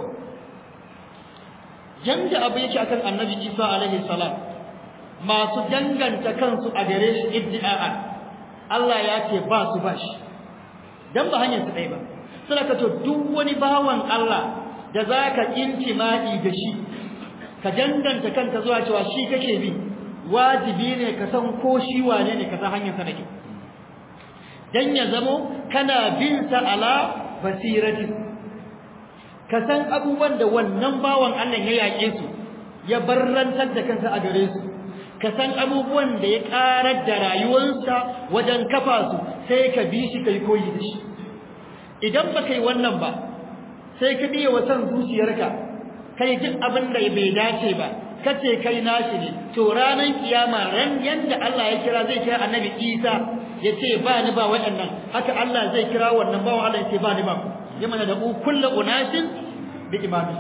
Speaker 2: yanda abu yake akan annabi Isa alaihi salam masu danganta kansu a gare shi iddi'a Allah ya ce ba su ba shi dan ba hanyar su dai ba saboda to duk wani bawan Allah da zaka intima'i da shi ka danganta kanka zuwa cewa shi kake bi wajibi ne ka san ko shi wane ne ka san hanyar sa nake dan ya zamo kana bin sa ala basirati ka san abubuwan da wannan bawan Allah ya yake su ya barrantar da kansa a gare su ka san abubuwan da ya karar da rayuwarsa wajen kafa su sai ka bi shi kai koyi da shi idan ba kai wannan ba sai ka biye wa san zuciyarka kai duk abin da bai dace ba kace kai nashi ne to ranan kiyama ran yanda Allah ya kira zai kira annabi Isa yace ba ni ba waɗannan haka Allah zai kira wannan bawan Allah yace ba ni ba ya mana da kullu unasin bi imami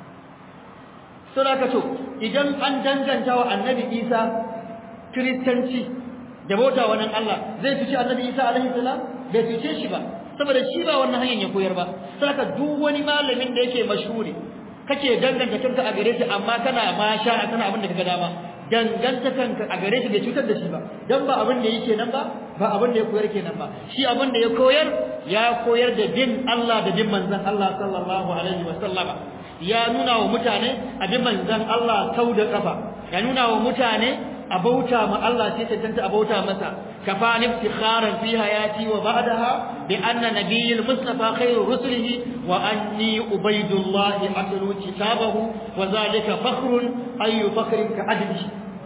Speaker 2: saboda to idan an danganta wa annabi Isa kristanci da bauta wa nan Allah zai fice annabi Isa alaihi salam bai fice shi ba saboda shi ba wannan hanyar ya koyar ba saboda duk wani malamin da yake mashhuri kake danganta kanka a gare shi amma kana ma sha kana abin da kaga dama danganta kanka a gare shi bai cutar da shi ba dan ba abin da yake nan ba ba abin da ya koyar kenan ba shi abin da ya koyar ya koyar da bin Allah da bin manzon Allah sallallahu alaihi wa sallama ya nuna wa mutane abin manzon Allah sau da kafa ya nuna wa mutane a bauta ma Allah sai tantance a bauta masa kafani iftikharan fi hayati wa ba'daha bi anna nabiyyul mustafa khairu rusulihi wa anni ubaydullah atlu kitabahu wa zalika fakhrun ayu fakhrin ka adli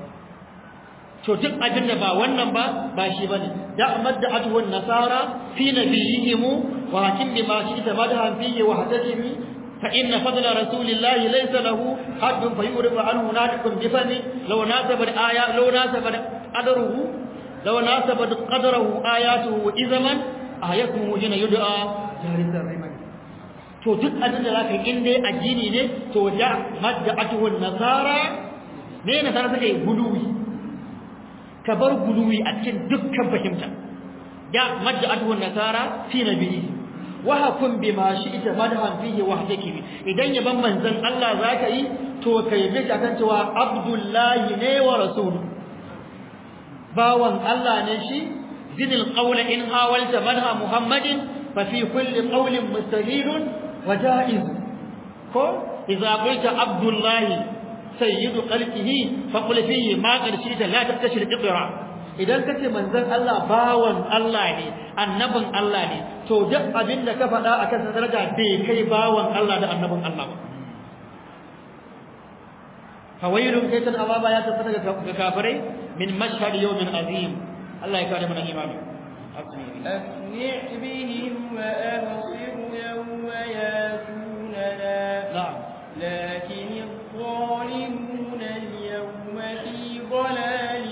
Speaker 2: to duk abin da ba wannan ba ba shi bane da madda'atu wan nasara fi nabiyihim wa hakim bima shi ta madha fihi wa hadatihi فإن فضل رسول الله ليس له حد فيعرف عنه ناطق بفمه لو ناسب الآيات لو ناسب قدره لو ناسب قدره آياته إذا من آياته هنا يدعى جارس الرمل to duk abin da zaka in dai addini ne to da madda'atuhu nasara ne nasara suka yi guluwi ka bar guluwi a cikin dukkan fahimta da madda'atuhu nasara fi nabiyyi wa hakum bima shi'ta madhan fihi wahdaki idan yaban manzon Allah zaka yi to kai bi kan cewa abdullahi ne wa rasul bawan Allah ne shi zinil qawl in hawalta madha muhammadin fa fi kulli qawlin mustahilun wa jaiz ko idza qulta abdullahi sayyidu khalqihi fa qul fihi ma qad shi'ta la tabtashir iqra idan kace manzon Allah bawan Allah ne annabin Allah ne to duk abin da ka faɗa akan sa daraja bai kai bawan Allah da annabin Allah ba fawailun kaitan azaba ya tabbata ga kafirai min mashhad yawmin azim Allah ya kare mana imani
Speaker 3: أسمع بهم وأبصر يوم ياتوننا
Speaker 2: نعم
Speaker 3: لكن الظالمون اليوم في ضلال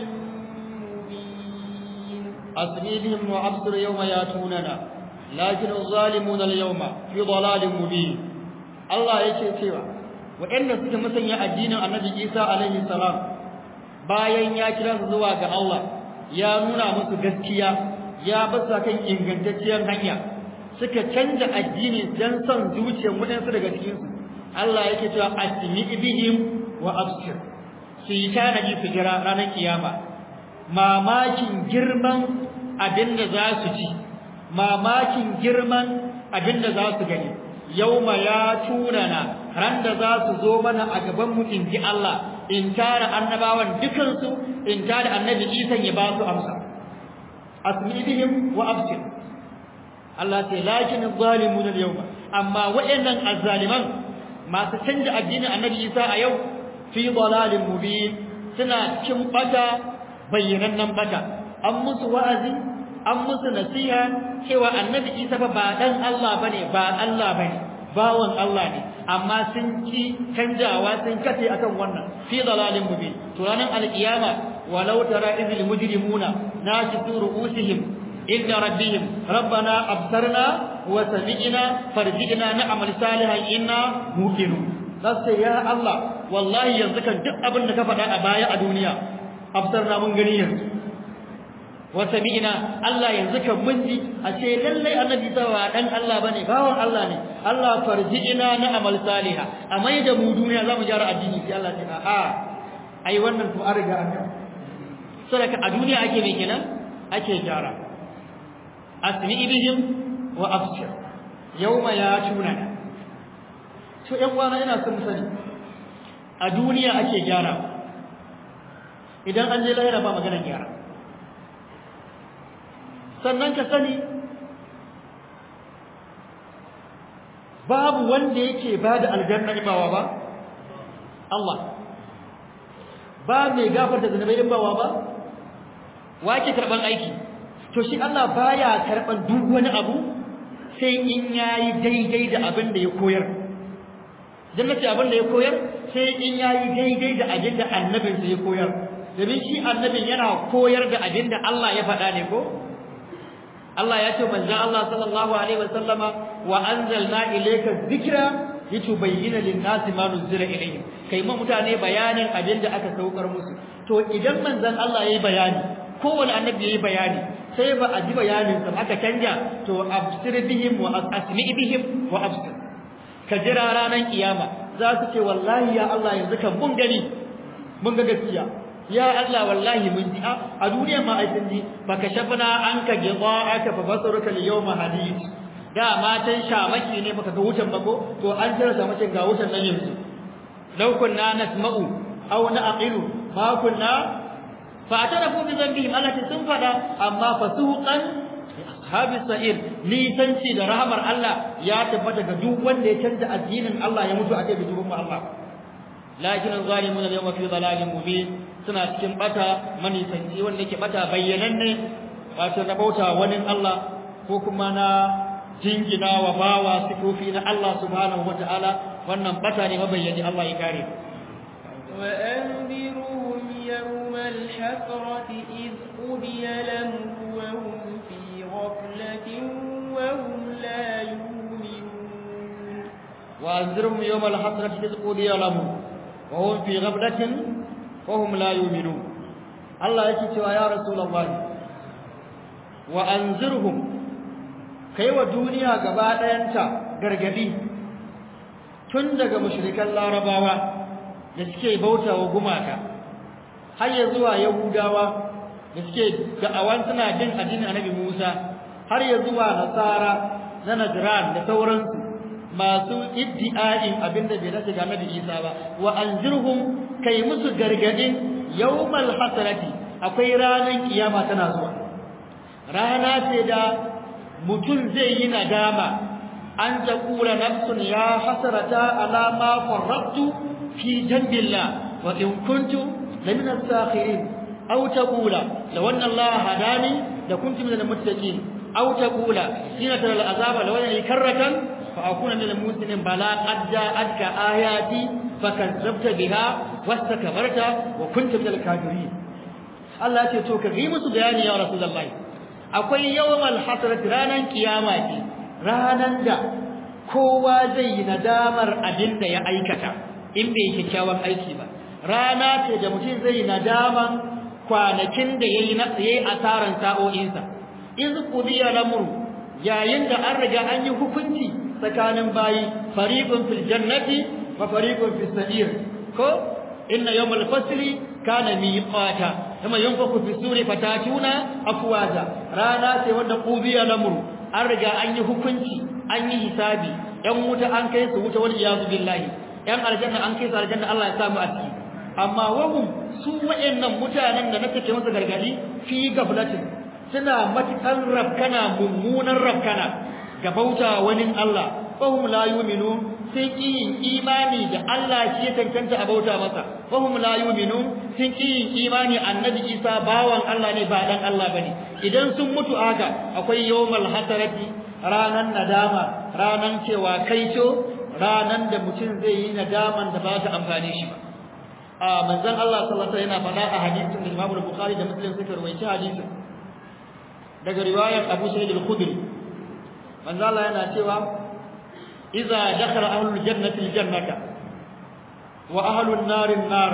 Speaker 3: مبين
Speaker 2: أسمي بهم وأبصر يوم ياتوننا لكن الظالمون اليوم في ضلال مبين الله yake cewa waɗanda suka musanya addinin Annabi Isa alaihi salam bayan ya kira su zuwa ga Allah ya nuna musu gaskiya ya basa kan ingantacciyar hanya suka canja addini dan son zuciyar waɗansu daga cikin su Allah yake cewa asmi bihim wa absir su yi tanaji su jira ranar kiyama mamakin girman abinda za su ci mamakin girman abinda za su gani yauma ya tunana ran da za su zo mana a gaban mu in ji Allah in tara annabawan dukansu in tara annabi Isa ya ba su amsa asmihim wa absir Allah ce lakin zalimun al-yawma amma wayannan azzaliman masu canja addinin annabi Isa a yau fi dalalin mubin suna cin bata bayyanannen bata an musu wa'azi an musu nasiha cewa annabi Isa fa ba dan Allah bane ba Allah bane bawan Allah ne amma sun ki canjawa sun kace akan wannan fi dalalin mubin to ranar alkiyama walau tara idhil mujrimuna najisu ru'usihim inda rabbihim rabbana absarna wa sami'na farji'na na'mal salihan inna muqinun sai ya Allah wallahi yanzu kan duk abin da ka faɗa a baya a duniya absarna mun gani yanzu wa sami'na Allah yanzu kan mun ji a ce lallai annabi sawa dan Allah bane bawan Allah ne Allah farji'na na amal salihah amma da mu duniya zamu gyara addini sai Allah ce a ai wannan to an riga an yi sadaka a duniya ake me kenan ake gyara asmi bihim wa absir yawma yatuna to yan uwana ina son mu sani a duniya ake gyara idan an je lahira ba magana gyara sannan ka sani babu wanda yake bada aljanna ibawa ba Allah ba mai gafarta zunubai ibawa ba wake karban aiki to shi Allah baya karban duk wani abu sai in yayi daidai da abin da ya koyar jannati abin da ya koyar sai in yayi daidai da abin da annabinsa ya koyar domin shi annabin yana koyar da abin da Allah ya faɗa ne ko Allah ya ce manzo Allah sallallahu alaihi wasallama wa anzalna ilayka dhikra litubayyana lin-nasi ma nuzila ilayhim kai ma mutane bayanin abin da aka saukar musu to idan manzon Allah yayi bayani kowanne annabi yayi bayani sai ba a ji bayanin sa aka canja to absir bihim wa asmi bihim wa absir ka jira ranar kiyama za su ce wallahi ya Allah yanzu kan mun gani mun ga gaskiya ya Allah wallahi mun ji a duniya ma ai sun ji baka shafana an ka gida aka fa basaruka li yawma hadid da matan shamaki ne baka ga wutan ba ko to an jira shamakin ga wutan nan yanzu law kunna nasma'u aw na'qilu ma kunna fa atarafu bi dhanbihim allati sun fada amma fasuqan ashabi sa'ir nisanci da rahamar Allah ya tabbata ga duk wanda ya canza addinin Allah ya mutu a kai bijibin Allah lakin zalimun al-yawma fi dhalalin mubin suna cikin bata manisanci wanda yake bata bayyananne wato na bauta wani Allah ko kuma na jingina wa bawa sifofi na Allah subhanahu wataala wannan bata ne mabayyani Allah ya kare
Speaker 3: وأنذرهم يوم الحسرة إذ قضي الأمر وهم في غفلة وهم لا يؤمنون
Speaker 2: وأنذرهم يوم الحسرة إذ قضي الأمر وهم في غفلة وهم لا يؤمنون الله يكي يا رسول الله وأنذرهم kai wa duniya gaba ɗayanta gargadi tun daga mushrikan larabawa da suke bauta wa gumaka har ya zuwa yahudawa da suke da'awan suna jin addinin annabi musa har ya zuwa nasara na najran da sauransu masu iddi'a'in abinda bai dace ga annabi isa ba wa anzirhum kai musu gargadin yawmal hasrati akwai ranan kiyama tana zuwa rana ce da mutum zai yi nadama an taqula nafsun ya hasrata ala ma farrattu fi jambillah wa in kuntu lamin as-sakhirin aw taqula law anna Allah hadani la kuntu min al-muttaqin aw taqula hina tara al-azaba law anna karratan fa akuna min al-muslimin bala qad ja'atka ayati fakazzabta biha wastakbarta wa kunta min al-kafirin Allah ya ce to ka yi musu bayani ya rasulullahi akwai yawmal hasrat ranan kiyama ce ranan da kowa zai yi nadamar abin da ya aikata in bai kyakkyawan aiki ba rana ce da mutum zai yi nadaman kwanakin da yayi yayi asaran sa'o'insa in qudiya lamru yayin da an riga an yi hukunci tsakanin bayi fariqun fil jannati wa fariqun fis sa'ir ko inna yawmal fasli kana miqata kama yanfaku fi suri fatatuna afwaja rana ce wanda qubiya lamru an riga an yi hukunci an yi hisabi yan wuta an kai su wuta wal iyazu billahi yan aljanna an kai su aljanna Allah ya samu a ciki amma wahum su wayannan mutanen da nake ke masa gargadi fi gaflatin suna matukan rabkana mummunan rabkana ga bauta wani Allah fahum la yu'minun sun ƙi yin imani da Allah shi ya cancanta a bauta masa fahum la yu'minun sun ƙi yin imani annabi Isa bawan Allah ne ba dan Allah bane idan sun mutu haka akwai yawmal hasarati ranan nadama ranan cewa kaico ranan da mutum zai yi nadaman da ba ta amfane shi ba a manzon Allah sallallahu alaihi wasallam yana faɗa a hadisin da Imam Bukhari da Muslim suka rawaita hadisin daga riwayar Abu Sa'id al-Khudri manzon Allah yana cewa إذا دخل أهل الجنة الجنة وأهل النار النار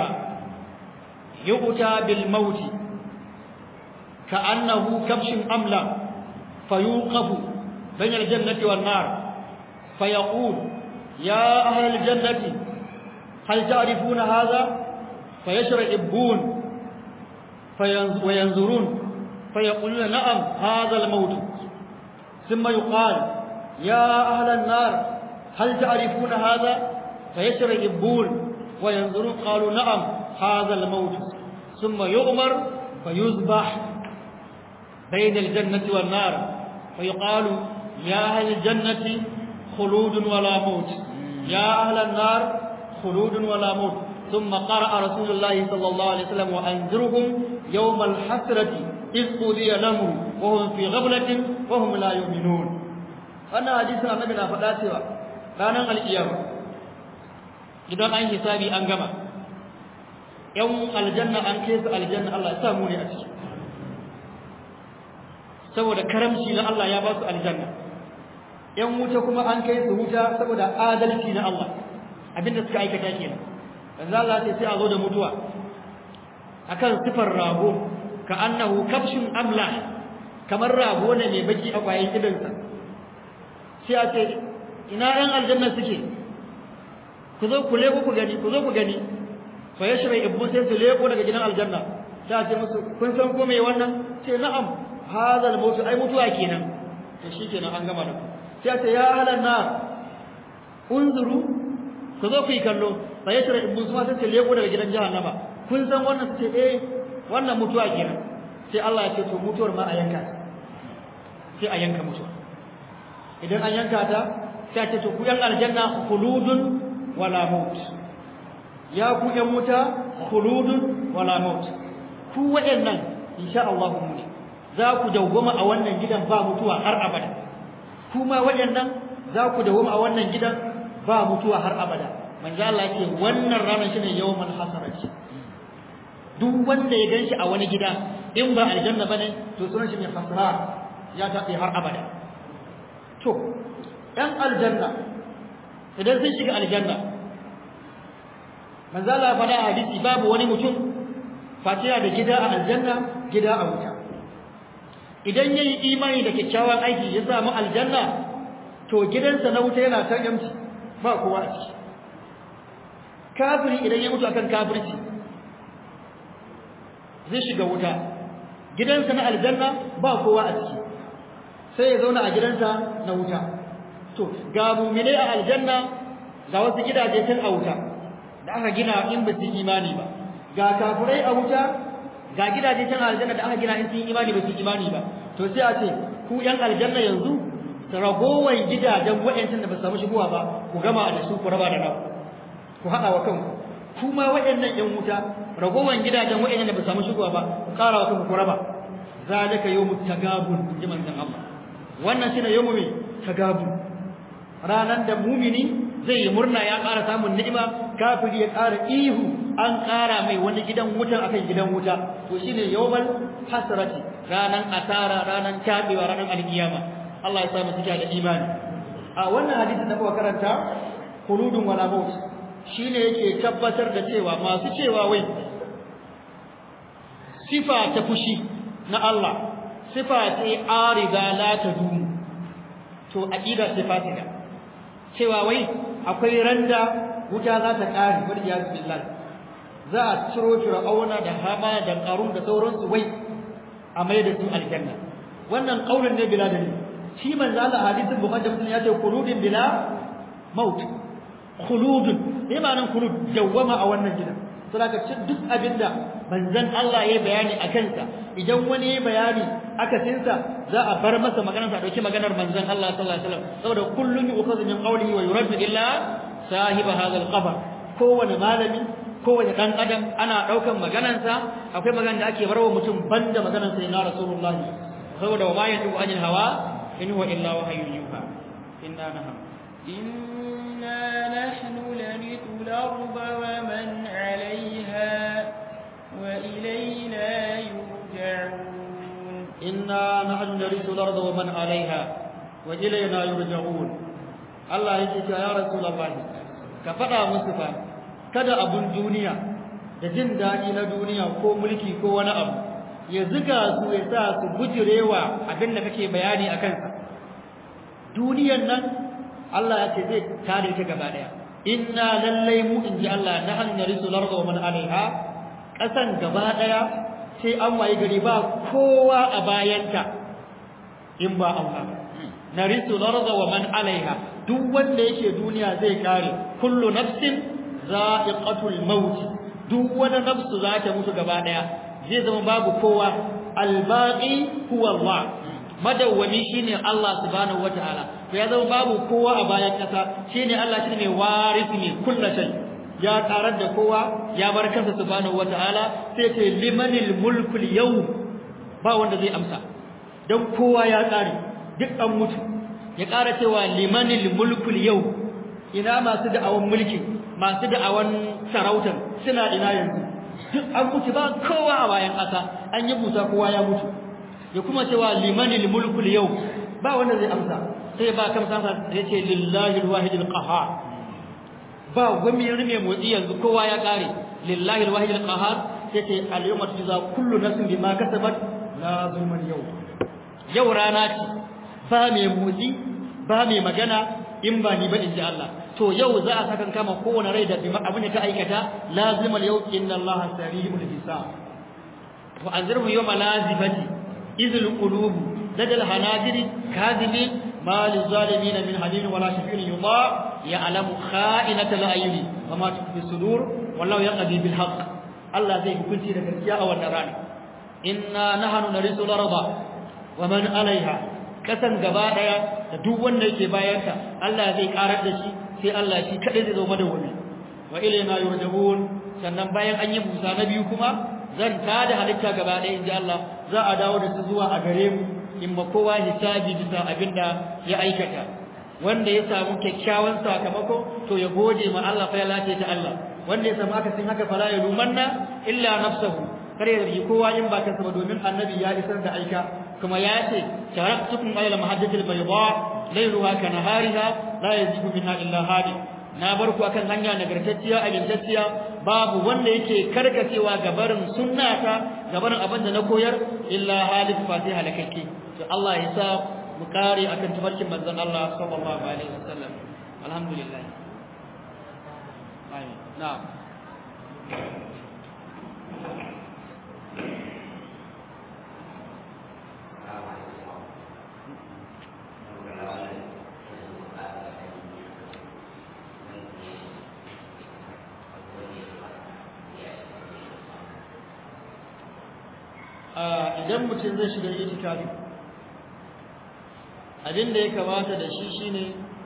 Speaker 2: يؤتى بالموت كأنه كبش أملى فيوقف بين الجنة والنار فيقول يا أهل الجنة هل تعرفون هذا فيشرئبون وينظرون فيقولون نعم هذا الموت ثم يقال يا أهل النار هل تعرفون هذا فيشرئبون وينظرون قالوا نعم هذا الموت ثم يؤمر فيذبح بين الجنة والنار فيقال يا أهل الجنة خلود ولا موت يا أهل النار خلود ولا موت ثم قرأ رسول الله صلى الله عليه وسلم وأنذرهم يوم الحسرة إذ قضي الأمر وهم في غفلة وهم لا يؤمنون wannan hadisin annabi na faɗa cewa ranar al'iyama idan an hisabi an gama ‘yan aljanna an kai su aljanna Allah ya samu ne a ciki saboda karamci na Allah ya ba su aljanna yan wuta kuma an kai su wuta saboda adalci na Allah abinda suka aikata kenan manzo Allah sai sai a zo da mutuwa akan sifar rago ka annahu kabshun amla kamar rago ne mai baki a kwayen idansa sai a ce ina ɗan aljanna suke ku zo ku leko ku gani ku zo ku gani fa yashra ibnu sai su leko daga gidan aljanna sai a ce musu kun san ko me wannan ce na'am hadha al-maut ai mutuwa kenan to shikenan an gama da ku sai a ce ya ahlan nar unzuru ku zo ku yi kallo fa yashra ibnu sai su leko daga gidan jahannama kun san wannan su ce eh wannan mutuwa kenan sai Allah ya ce to mutuwar ma a yanka sai a yanka mutuwa idan an yanka ta sai a ce to ku yan aljanna khuludun wala maut ya ku yan wuta khuludun wala maut ku waɗannan insha Allah mu ne za ku dawwama a wannan gidan ba mutuwa har abada kuma waɗannan za ku dawwama a wannan gidan ba mutuwa har abada manzo Allah yake wannan ranar shine yawmal hasarati duk wanda ya ganshi a wani gida in ba aljanna bane to sunan shi mai hasara ya tafi har abada to ɗan aljanna idan sun shiga aljanna manzo Allah faɗa a hadisi babu wani mutum fatiha da gida a aljanna gida a wuta idan yayi imani da kyakkyawan aiki ya samu aljanna to gidansa na wuta yana kan yamci ba kowa a ciki kafiri idan ya mutu akan kafirci zai shiga wuta gidansa na aljanna ba kowa a ciki sai ya zauna a gidansa na wuta to ga mu'mine a aljanna ga wasu gidaje tun a wuta da aka gina in ba su imani ba ga kafirai a wuta ga gidaje tun a aljanna da aka gina in sun imani ba su imani ba to sai a ce ku yan aljanna yanzu ragowar gidajen wa'yancin da ba su samu shigowa ba ku gama da su ku raba da naku ku haɗa wa kanku kuma waɗannan ƴan wuta ragowar gidajen waɗannan da ba samu shigowa ba ku ƙara wa kanku ku raba zalika yawmut tagabun ji manzon Allah wannan shine yawmu mai tagabun ranan da mumini zai yi murna ya ƙara samun ni'ima kafiri ya ƙara ihu an ƙara mai wani gidan wutan akan gidan wuta to shine yawmal hasrati ranan asara ranan tabewa ranan alkiyama Allah ya sa mu cika da imani a wannan hadisin da muka karanta khuludun wala maut shine yake tabbatar da cewa masu cewa wai sifa ta fushi na Allah sifa ce arida la tadum to aqida sifatika cewa wai akwai randa wuta za ta kare wal iyaz billah za a ciro fir'auna da hama da qarun da sauransu wai a mai da su aljanna wannan kaulin ne bila dalil shi manzo Allah hadisin bukhari muslim ya ce khuludin bila maut khuludun me ma'anar khulud dawwama a wannan gidan saboda cin duk abinda manzon Allah ya bayani a kansa idan wani ya bayani aka tinsa za a bar masa maganar sa dauki maganar manzon Allah sallallahu alaihi wasallam saboda kullun yu'khadhu min qawlihi wa yuraddu illa sahiba hadha al-qabr kowane malami kowane dan adam ana daukan maganar sa akwai maganar da ake barwa mutum banda maganar sa na rasulullahi saboda wa ma yantu anil hawa in huwa illa wahyun yuha inna naham
Speaker 3: إنا نحن نرث الأرض ومن عليها وإلينا يرجعون
Speaker 2: إنا نحن نرث الأرض ومن عليها وإلينا يرجعون الله يجي يا رسول الله كفدا مصطفى kada abun duniya da jin daɗi na duniya ko mulki ko wani abu ya ziga su ya sa su bujirewa abin da kake bayani a kansa duniyan nan Allah ya ce zai tare ta gaba daya inna lallai mu in ji Allah na hannu narisu larda wa man alaiha kasan gaba daya sai an waye gari ba kowa a bayanta in ba Allah narisu larda wa man alaiha duk wanda yake duniya zai kare kullu nafsin za'iqatul maut duk wani nafsu za ta mutu gaba daya zai zama babu kowa albaqi huwa Allah madawwami shine Allah subhanahu wataala to ya zama babu kowa a bayan kasa shine Allah shine mai warisi ne kullu shay ya karar da kowa ya bar kansa subhanahu wataala sai ce limanil mulkul yawm ba wanda zai amsa dan kowa ya kare duk an mutu ya kara cewa limanil mulkul yawm ina masu da'awan mulki masu da'awan sarautar suna ina yanzu duk an mutu ba kowa a bayan kasa an yi busa kowa ya mutu ya kuma cewa limanil mulkul yau ba wanda zai amsa sai ba kan sansa ya ce lillahi alwahidil qahhar ba gwami mai motsi yanzu kowa ya kare lillahi alwahidil qahhar sai ce al-yawma tujza kullu nafsin bima kasabat la zulman yau yau rana ce ba mai motsi ba mai magana in ba ni ba in ji Allah to yau za a sakan kama kowane rai da bima abin da ta aikata lazimal yau inna Allah sari'ul hisab wa anzirhu yawma lazifati izul qulub ladal hanajiri kadhibi ma lizalimin min halin wala shafi'in yuba ya'lamu kha'inatal ayuni wa ma tukfi sudur wallahu yaqdi bil haqq Allah zai hukunci da gaskiya a wannan rana inna nahnu narisul arda wa man alaiha kasan gaba daya da duk wanda yake bayanta Allah zai karar da shi sai Allah shi kadai zai zo madawwami wa ilayna yurjabun sannan bayan an yi busa na biyu kuma zan tada halitta gaba daya inji Allah za a dawo da su zuwa a gare mu in ma kowa hisabi bisa abinda ya aikata wanda ya samu kyakkyawan sakamako to ya gode ma Allah fa ya lace ta Allah wanda ya samu akasin haka fala ya lumanna illa nafsahu kare ya yi kowa in ba kansa ba domin annabi ya isar da aika kuma ya ce taraktukum ala mahajjatil bayda layluha ka nahariha la yazigu minha illa hadi na bar ku akan hanya nagartacciya amintacciya babu wanda yake karkacewa gabarin sunnata gabarin abin da na koyar illa halif fatiha lakakke to Allah ya sa mu kare akan tabarkin manzon Allah sallallahu alaihi wasallam alhamdulillah amin na'am idan mutum zai shiga itikafi abin da ya kamata da shi shine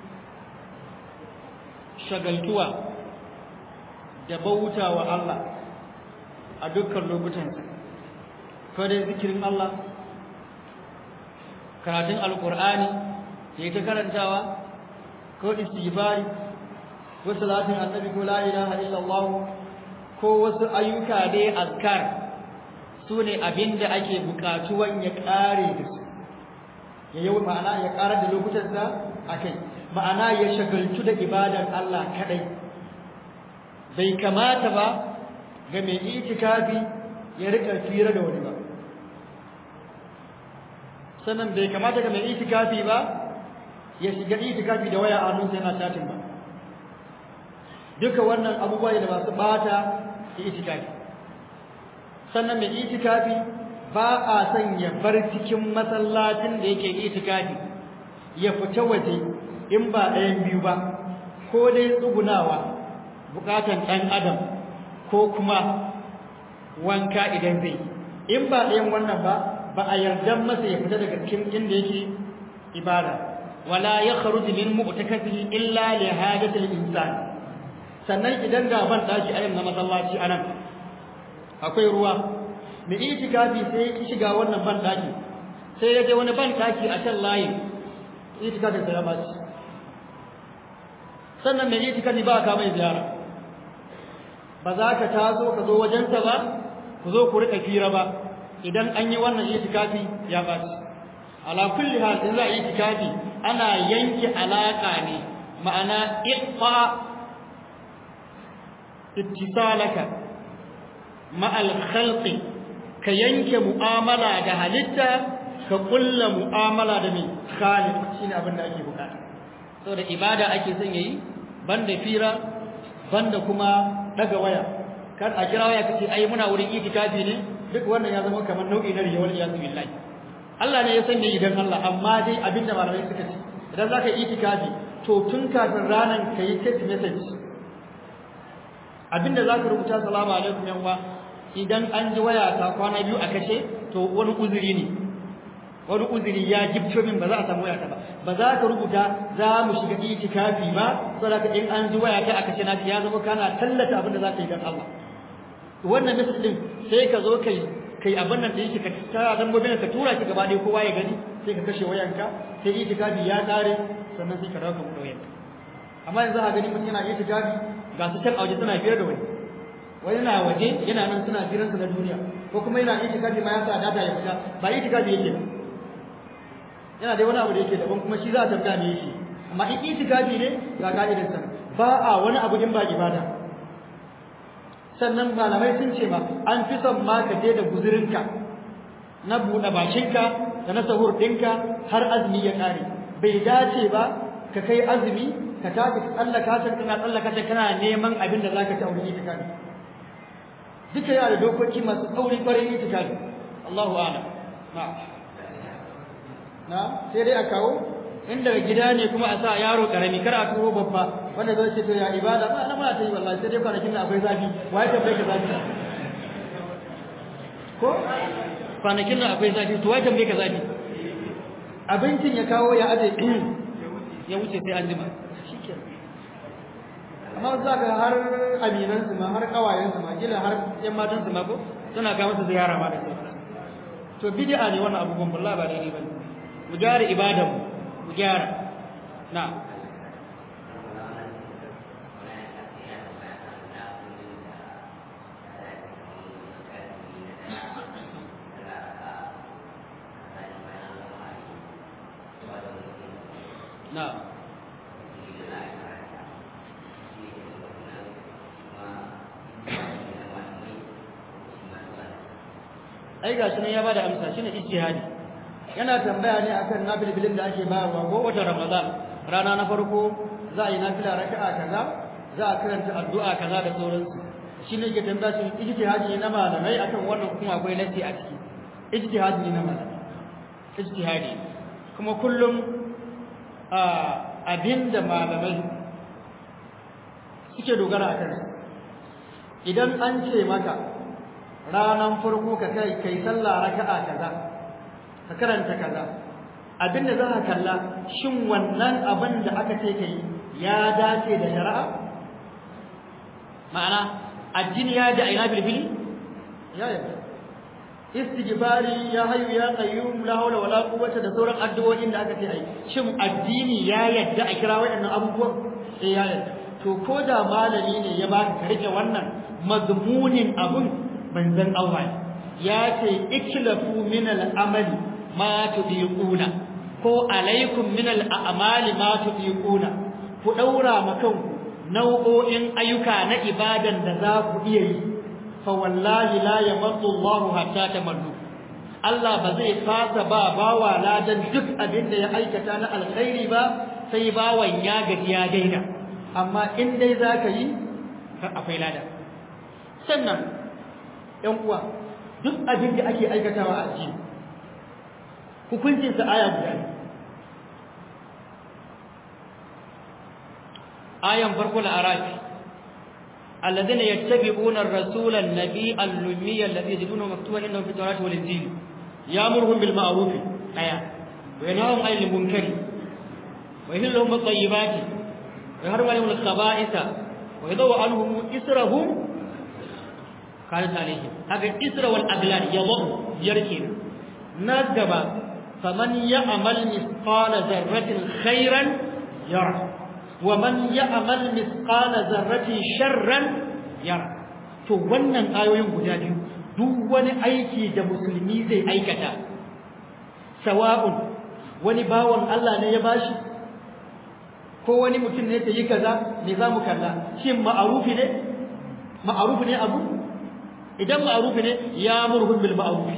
Speaker 2: shagaltuwa da bauta wa Allah a dukkan lokutansa ko dai zikirin Allah karatun alkur'ani da ya ta karantawa ko istighfari ko salatin annabi ko la ilaha illallah ko wasu ayyuka dai azkar su ne abin da ake bukatuwan ya ƙare da su ya yi ma'ana ya ƙarar da lokutansa a kai ma'ana ya shagaltu da ibadar Allah kaɗai bai kamata ba ga mai itikafi ya rika fira da wani ba sannan bai kamata ga mai itikafi ba ya shiga itikafi da waya a hannunsa yana chatin ba duka wannan abubuwa da masu bata itikafi sannan mai itikafi ba a son ya bar cikin masallacin da yake itikafi ya fita waje in ba ɗayan biyu ba ko dai tsugunawa bukatan ɗan adam ko kuma wanka idan zai in ba ɗayan wannan ba ba a yarda masa ya fita daga cikin inda yake ibada wala ya kharuju min mu'takafihi illa li hajatil insan sannan idan ga ban daki ayin na masallaci anan akwai ruwa mai itikafi sai ya shiga wannan ban daki sai ya je wani ban daki a can layin itikafin sa ya baci sannan mai itikafi ba ka mai ziyara ba za ka taso ka zo wajensa ba ku zo ku rika fira ba idan an yi wannan itikafi ya baci ala kulli hal in za a yi itikafi ana yanke alaka ne ma'ana iqfa ittisalaka ma'al khalqi ka yanke mu'amala da halitta ka kulla mu'amala da mai khaliq shine abin da ake bukata saboda ibada ake son yayi banda fira banda kuma daga waya kar a kira waya kace ai muna wurin itikafi ne duk wannan ya zama kamar nau'i na riyawal iyaz billahi Allah ne ya sanya idan Allah amma dai abinda malamai suka ce idan zaka yi itikafi to tun kafin ranan kai text message abinda zaka rubuta salamu alaikum yan uwa idan an ji waya ta kwana biyu a kashe to wani uzuri ne wani uzuri ya gifto min ba za a samu waya ta ba ba za ka rubuta za mu shiga itikafi ba saboda in an ji waya ta a kashe na ya zama kana tallata abin da za ka yi dan Allah wannan message din sai ka zo kai kai abin nan da yake ka tara dambobin ka tura shi gaba ɗaya kowa ya gani sai ka kashe wayanka sai itikafi ya kare sannan sai ka dawo ka buɗe wayanka amma yanzu a gani mutum yana itikafi ga su can a waje suna biyar da wani wani na waje yana nan suna jiransa na duniya ko kuma yana itikafi ma ya sa data ya fita ba itikafi yake ba yana da wani abu da yake daban kuma shi za a tambaya me yake amma in itikafi ne ga ka'idar sa ba a wani abu in ba ibada sannan malamai sun ce ma an fi son ma ka je da guzurinka na buɗe bakinka da na sahur ɗinka har azumi ya ƙare bai dace ba ka kai azumi ka tafi tsallaka can kana tsallaka can kana neman abin da za ka ci a wurin itikafi duka yana da dokoki masu tsauri kwarai itikafi Allahu a'lam na'am na sai dai a kawo in daga gida ne kuma a sa yaro karami kar a turo babba wanda zai ce to ya ibada ba na muna ta yi wallahi sai dai kwanakin da akwai zafi waye ta bai ka zafi ko kwanakin da akwai zafi to waye ta bai ka zafi abincin ya kawo ya aje ya wuce sai an jima amma za ka har aminan su ma har kawayen su ma kila har yan matan su ma ko suna ga masa ziyara ma da sauransu to bid'a ne wannan abubuwan wallahi ba daidai bane mu gyara ibadan mu gyara na na ai gashi nan ya bada amsa shine ijtihadi yana tambaya ne akan nafilbilin da ake bayarwa ko watan Ramadan rana na farko za a yi nafila raka'a kaza za a karanta addu'a kaza da sauransu shine ke tambaya shi ijtihadi ne na malamai akan wannan kuma akwai nasi a ciki ijtihadi ne na malamai ijtihadi kuma kullum abinda malamai suke dogara a kansa idan an ce maka ranan farko ka kai kai sallah raka'a kaza ka karanta kaza abinda za ka kalla shin wannan abin da aka ce kai ya dace da shari'a ma'ana addini ya da aina bilbili ya yadda istighfari ya hayyu ya qayyum la hawla wala quwwata da sauran addu'o'in da aka ce ai shin addini ya yadda a kira waɗannan abubuwan eh ya yadda to ko da malami ne ya baka ka rike wannan mazmunin abun manzon Allah ya ce iklafu min al-amali ma tudiquna ko alaikum min al-a'mali ma tudiquna ku daura makanku nau'o'in ayyuka na ibadan da za ku iya yi fa wallahi la yamallu Allah hatta tamallu Allah ba zai fasa ba bawa ladan duk abin da ya aikata na alkhairi ba sai bawan ya gaji ya daina amma in dai zaka yi akwai lada sannan ‘yan uwa duk abin da ake aikatawa a addini hukuncinsa aya guda ne ayan farko na arafi alladhina yattabi'una ar-rasula an-nabiyya al-lummiyya alladhi yajiduna maktuban indahum fi at-taurati wal-injil ya'muruhum bil ma'ruf aya wa yanhahum 'anil munkari wa yuhillu lahum at-tayyibati wa yuharrimu 'alayhim al-khaba'itha wa yadhu 'anhum israhum kanat alaihim haka isra wal aglal yadhu yarkin na gaba faman ya'mal mithqala dharratin khairan yara wa man ya'mal mithqala dharratin sharran yara to wannan ayoyin guda biyu duk wani aiki da musulmi zai aikata sawa'un wani bawan Allah ne ya bashi ko wani mutum ne ya yi kaza me za mu kalla shin ma'arufi ne ma'arufi ne abu idan ma'arufi ne ya murhun bil ma'arufi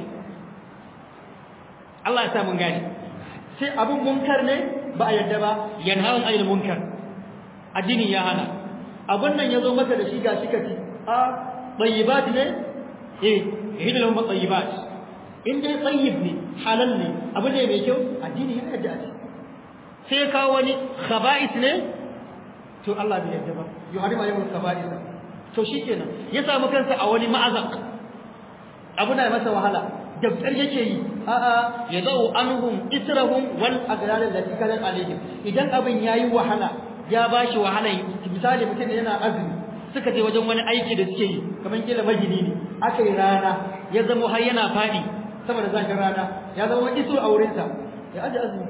Speaker 2: Allah ya sa mun gane sai abun munkar ne ba a yadda ba yanhaun ayil munkar addini ya hana abun nan yazo maka da shi ga shi kaci a tayyibat ne eh hidda lahum tayyibat in dai tayyib ne halal ne abu ne mai kyau addini ya yadda shi sai ka wani khaba'is ne to Allah bai yadda ba yuharima yawm khaba'is to shikenan ya samu kansa a wani ma'azaq abu na masa wahala dabtar yake yi a'a ya zau anhum israhum wal aghlal allati kanat alaihim idan abin yayi wahala ya bashi wahala misali mutum yana azumi suka je wajen wani aiki da suke yi kamar kila magini ne aka yi rana ya zama har yana fadi saboda zafin rana ya zama iso a wurinsa ya aje azumi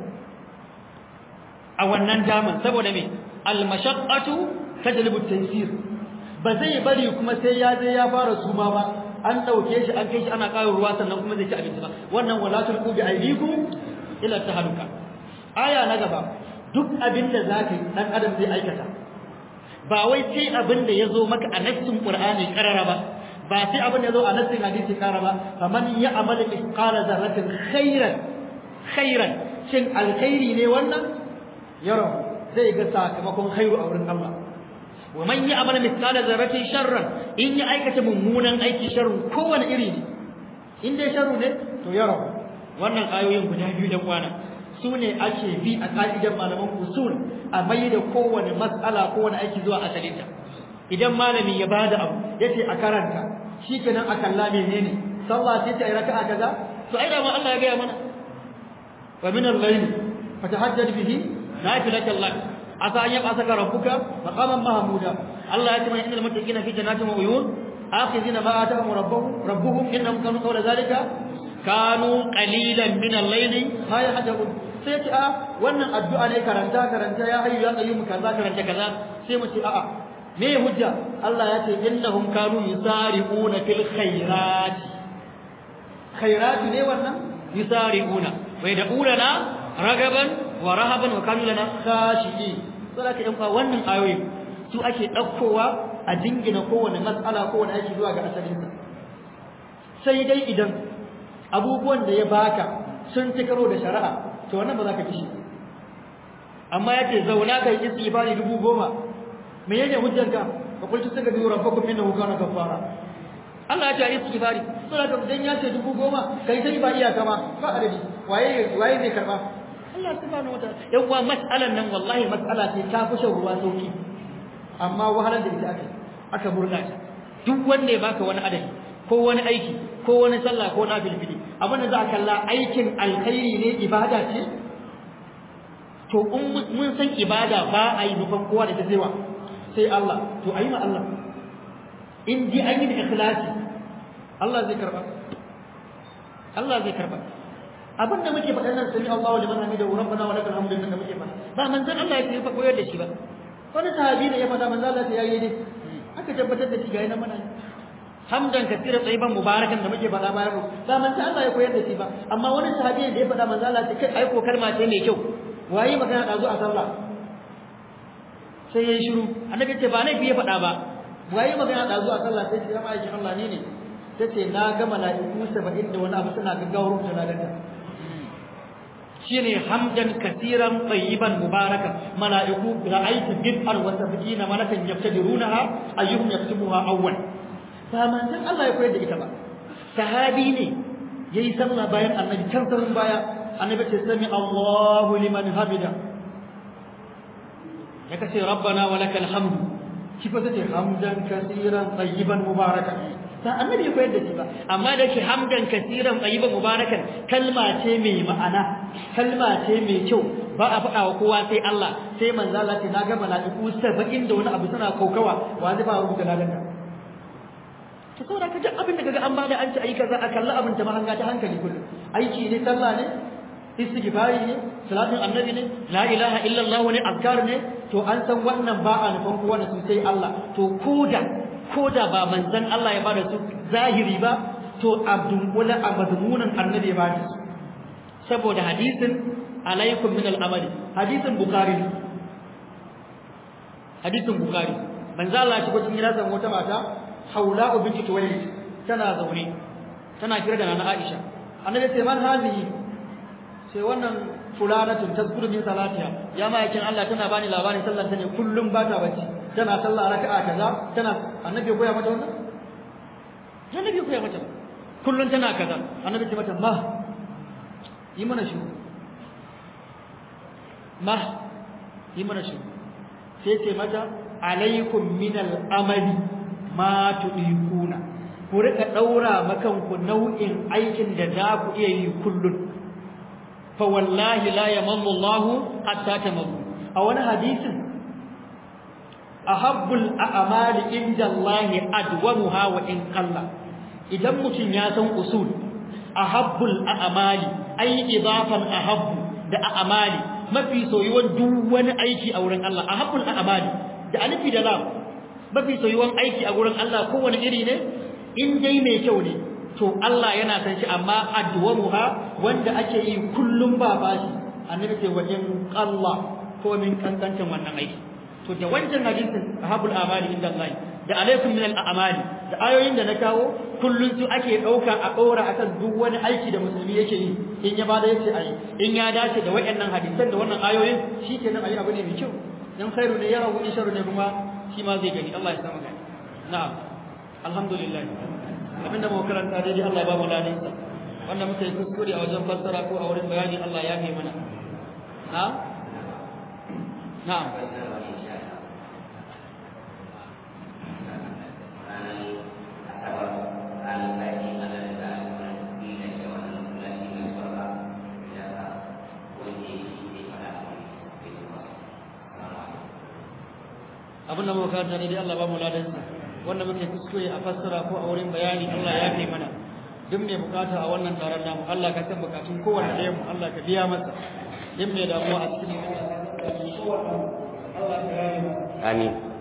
Speaker 2: a wannan daman saboda me al mashaqqatu tajlibu at-taysir ba zai bari kuma sai ya je ya fara suma ba an dauke shi an kai shi ana ƙara ruwa sannan kuma zai ci abinci ba wannan wala tulqu bi aydikum ila tahaluka aya na gaba duk abin da zaka yi dan adam zai aikata ba wai sai abin da yazo maka a nassin qur'ani karara ba ba sai abin da yazo a nassin hadisi karara ba faman ya'mal mithqala dharratin khairan khairan shin alkhairi ne wannan yaro zai ga sakamakon khairu a wurin Allah wa man ya'mal mithqala dharratin sharran in ya aikata mummunan aiki sharru kowane iri ne in dai sharru ne to yaro wannan ayoyin guda biyu da kwana su ne ake bi a ka'idan malaman usul a mai da kowane mas'ala kowane aiki zuwa asalinta idan malami ya bada abu yace a karanta shikenan a kalla menene sallah sai ta raka'a kaza to ai da ma Allah ya ga mana wa min al-layl fatahajjad bihi nafilatan lak asa an yab'athaka rabbuka maqaman mahmuda Allah ya ce mai innal muttaqina fi jannatin wa uyun akhizina ma atahum rabbuhum rabbuhum innahum kanu qawla zalika kanu qalilan min al-layli ma yahjabun sai ce a wannan addu'a ne karanta karanta ya hayyu ya qayyum kaza karanta kaza sai mu ce a'a me hujja Allah ya ce innahum kanu yusari'una fil khairat khairat ne wannan yusari'una wa yad'una ragaban wa rahaban wa kanu lana khashi'in saboda in fa wannan ayoyi su ake daukowa a dingina kowane mas'ala kowane aiki zuwa ga asalinsa sai dai idan abubuwan da ya baka sun ci karo da shari'a to wannan ba za ka kishi amma yake zauna kai istighfari dubu goma me yake hujjarka fa qultu tagadu rabbakum innahu kana ghaffara Allah ya ce istighfari to da dan ya ce dubu goma kai sai ba iyaka ma ba adadi waye waye zai karba Allah subhanahu wataala yan uwa mas'alan nan wallahi mas'ala ce ta fi shan ruwa sauki amma wahalar da ita aka aka murna ta duk wanda ya baka wani adadi ko wani aiki ko wani sallah ko na bilbili abin da za a kalla aikin alkhairi ne ibada ce to in mun san ibada ba a yi nufan kowa da ta zaiwa sai Allah to a yi ma Allah in ji an yi da ikhlasi Allah zai karba Allah zai karba abin da muke faɗa nan sami Allahu liman hamida wa rabbana wa lakal hamdu da muke faɗa ba manzon Allah ya fa koyar da shi ba wani sahabi ne ya faɗa manzon Allah ya yi ne aka tabbatar da shi ga yana mana hamdan katira tsayiban mubarakan da muke faɗa bayan ba manzon Allah ya koyar da shi ba amma wani sahabi da ya faɗa manzon Allah ce kai ai ko kalma ce mai kyau waye magana da zo a sallah sai yayi shiru annabi ce ba nai fiye faɗa ba waye magana da zo a sallah sai ya mai Allah ne ne tace na ga mala'iku 70 da wani abu suna gaggawar rubuta na daga shine hamdan kasiran tayyiban mubarakan mala'iku ra'aytu bid'an wa sab'ina malakan yaftadirunaha ayyuhum yaktubuha awwal ba manzon Allah ya koyar da ita ba sahabi ne yayi sallah bayan annabi can sarun baya annabi ce sami Allahu liman hamida ya kace rabbana wa lakal hamdu shi fa sai hamdan kasiran tayyiban mubarakan ba annabi ya koyar da shi ba amma da ke hamdan kasiran tayyiban mubarakan kalma ce mai ma'ana kalma ce mai kyau ba a faɗa wa kowa sai Allah sai manzo Allah ce na ga mala'iku 70 da wani abu suna kokawa wa zai ba rubuta ladanka to saboda ka duk abin da kaga an bada an ci ayi kaza a kalla abin ta mahanga ta hankali kullum aiki ne sallah ne istighfari ne salatin annabi ne la ilaha illallah ne azkar ne to an san wannan ba a nufan kowa da su sai Allah to koda koda ba manzon Allah ya bada su zahiri ba to abdun wala abdumunan annabi ya bada su saboda hadisin alaikum min al-amali hadisin bukhari hadisin bukhari manzo Allah ya shigo cikin gidansa wata mata haula'u binti tuwayd tana zaune tana kira da nana Aisha annabi sai man hazihi sai wannan fulanatun tazkuru min salatiha ya ma yakin Allah tana bani labarin sallar ta ne kullum ba ta bacci tana sallah raka'a kaza tana annabi ya koya mata wannan annabi ya koya mata kullum tana kaza annabi ya mata ma yi mana shi ma yi mana shi sai ce mata alaikum min al-amali ma tudiquna ku rika daura makan ku nau'in aikin da za ku iya yi kullun fa wallahi la yamallu Allah hatta tamallu a wani hadisin ahabbul a'mali inda Allah adwamuha wa in qalla idan mutum ya san usul ahabbul a'mali ay idafan ahabbu da a'mali mafi soyuwan duk wani aiki a wurin Allah ahabbul a'mali da alifi da lam mafi soyuwan aiki a wurin Allah kowane iri ne in dai mai kyau ne to Allah yana san shi amma adwamuha wanda ake yi kullum ba bashi annabi ce wa in qalla ko min kankancin wannan aiki to da wancan hadisin ahabul amali inda Allah da alaikum min al a'mali da ayoyin da na kawo kullun su ake dauka a dora akan duk wani aiki da musulmi yake yi in ya bada yace ayi in ya dace da wayannan hadisan da wannan ayoyin shikenan ayi abu ne mai kyau dan khairu ne yarahu in sharru ne kuma shi ma zai gani Allah ya samu gani na'am alhamdulillah abinda mu karanta dai Allah ya ba mu ladan sa wanda muka yi kuskure a wajen fassara ko a wurin bayani Allah ya kai mana na'am na'am abin da muka karanta ne dai Allah ba mu ladansa wanda muke kuskure a fassara ko a wurin bayani Allah ya kai mana duk mai bukata a wannan taron namu Allah ka san bukatun kowanne ɗayan mu Allah ka biya masa duk mai damuwa a cikin Allah ka yaye masa
Speaker 4: amin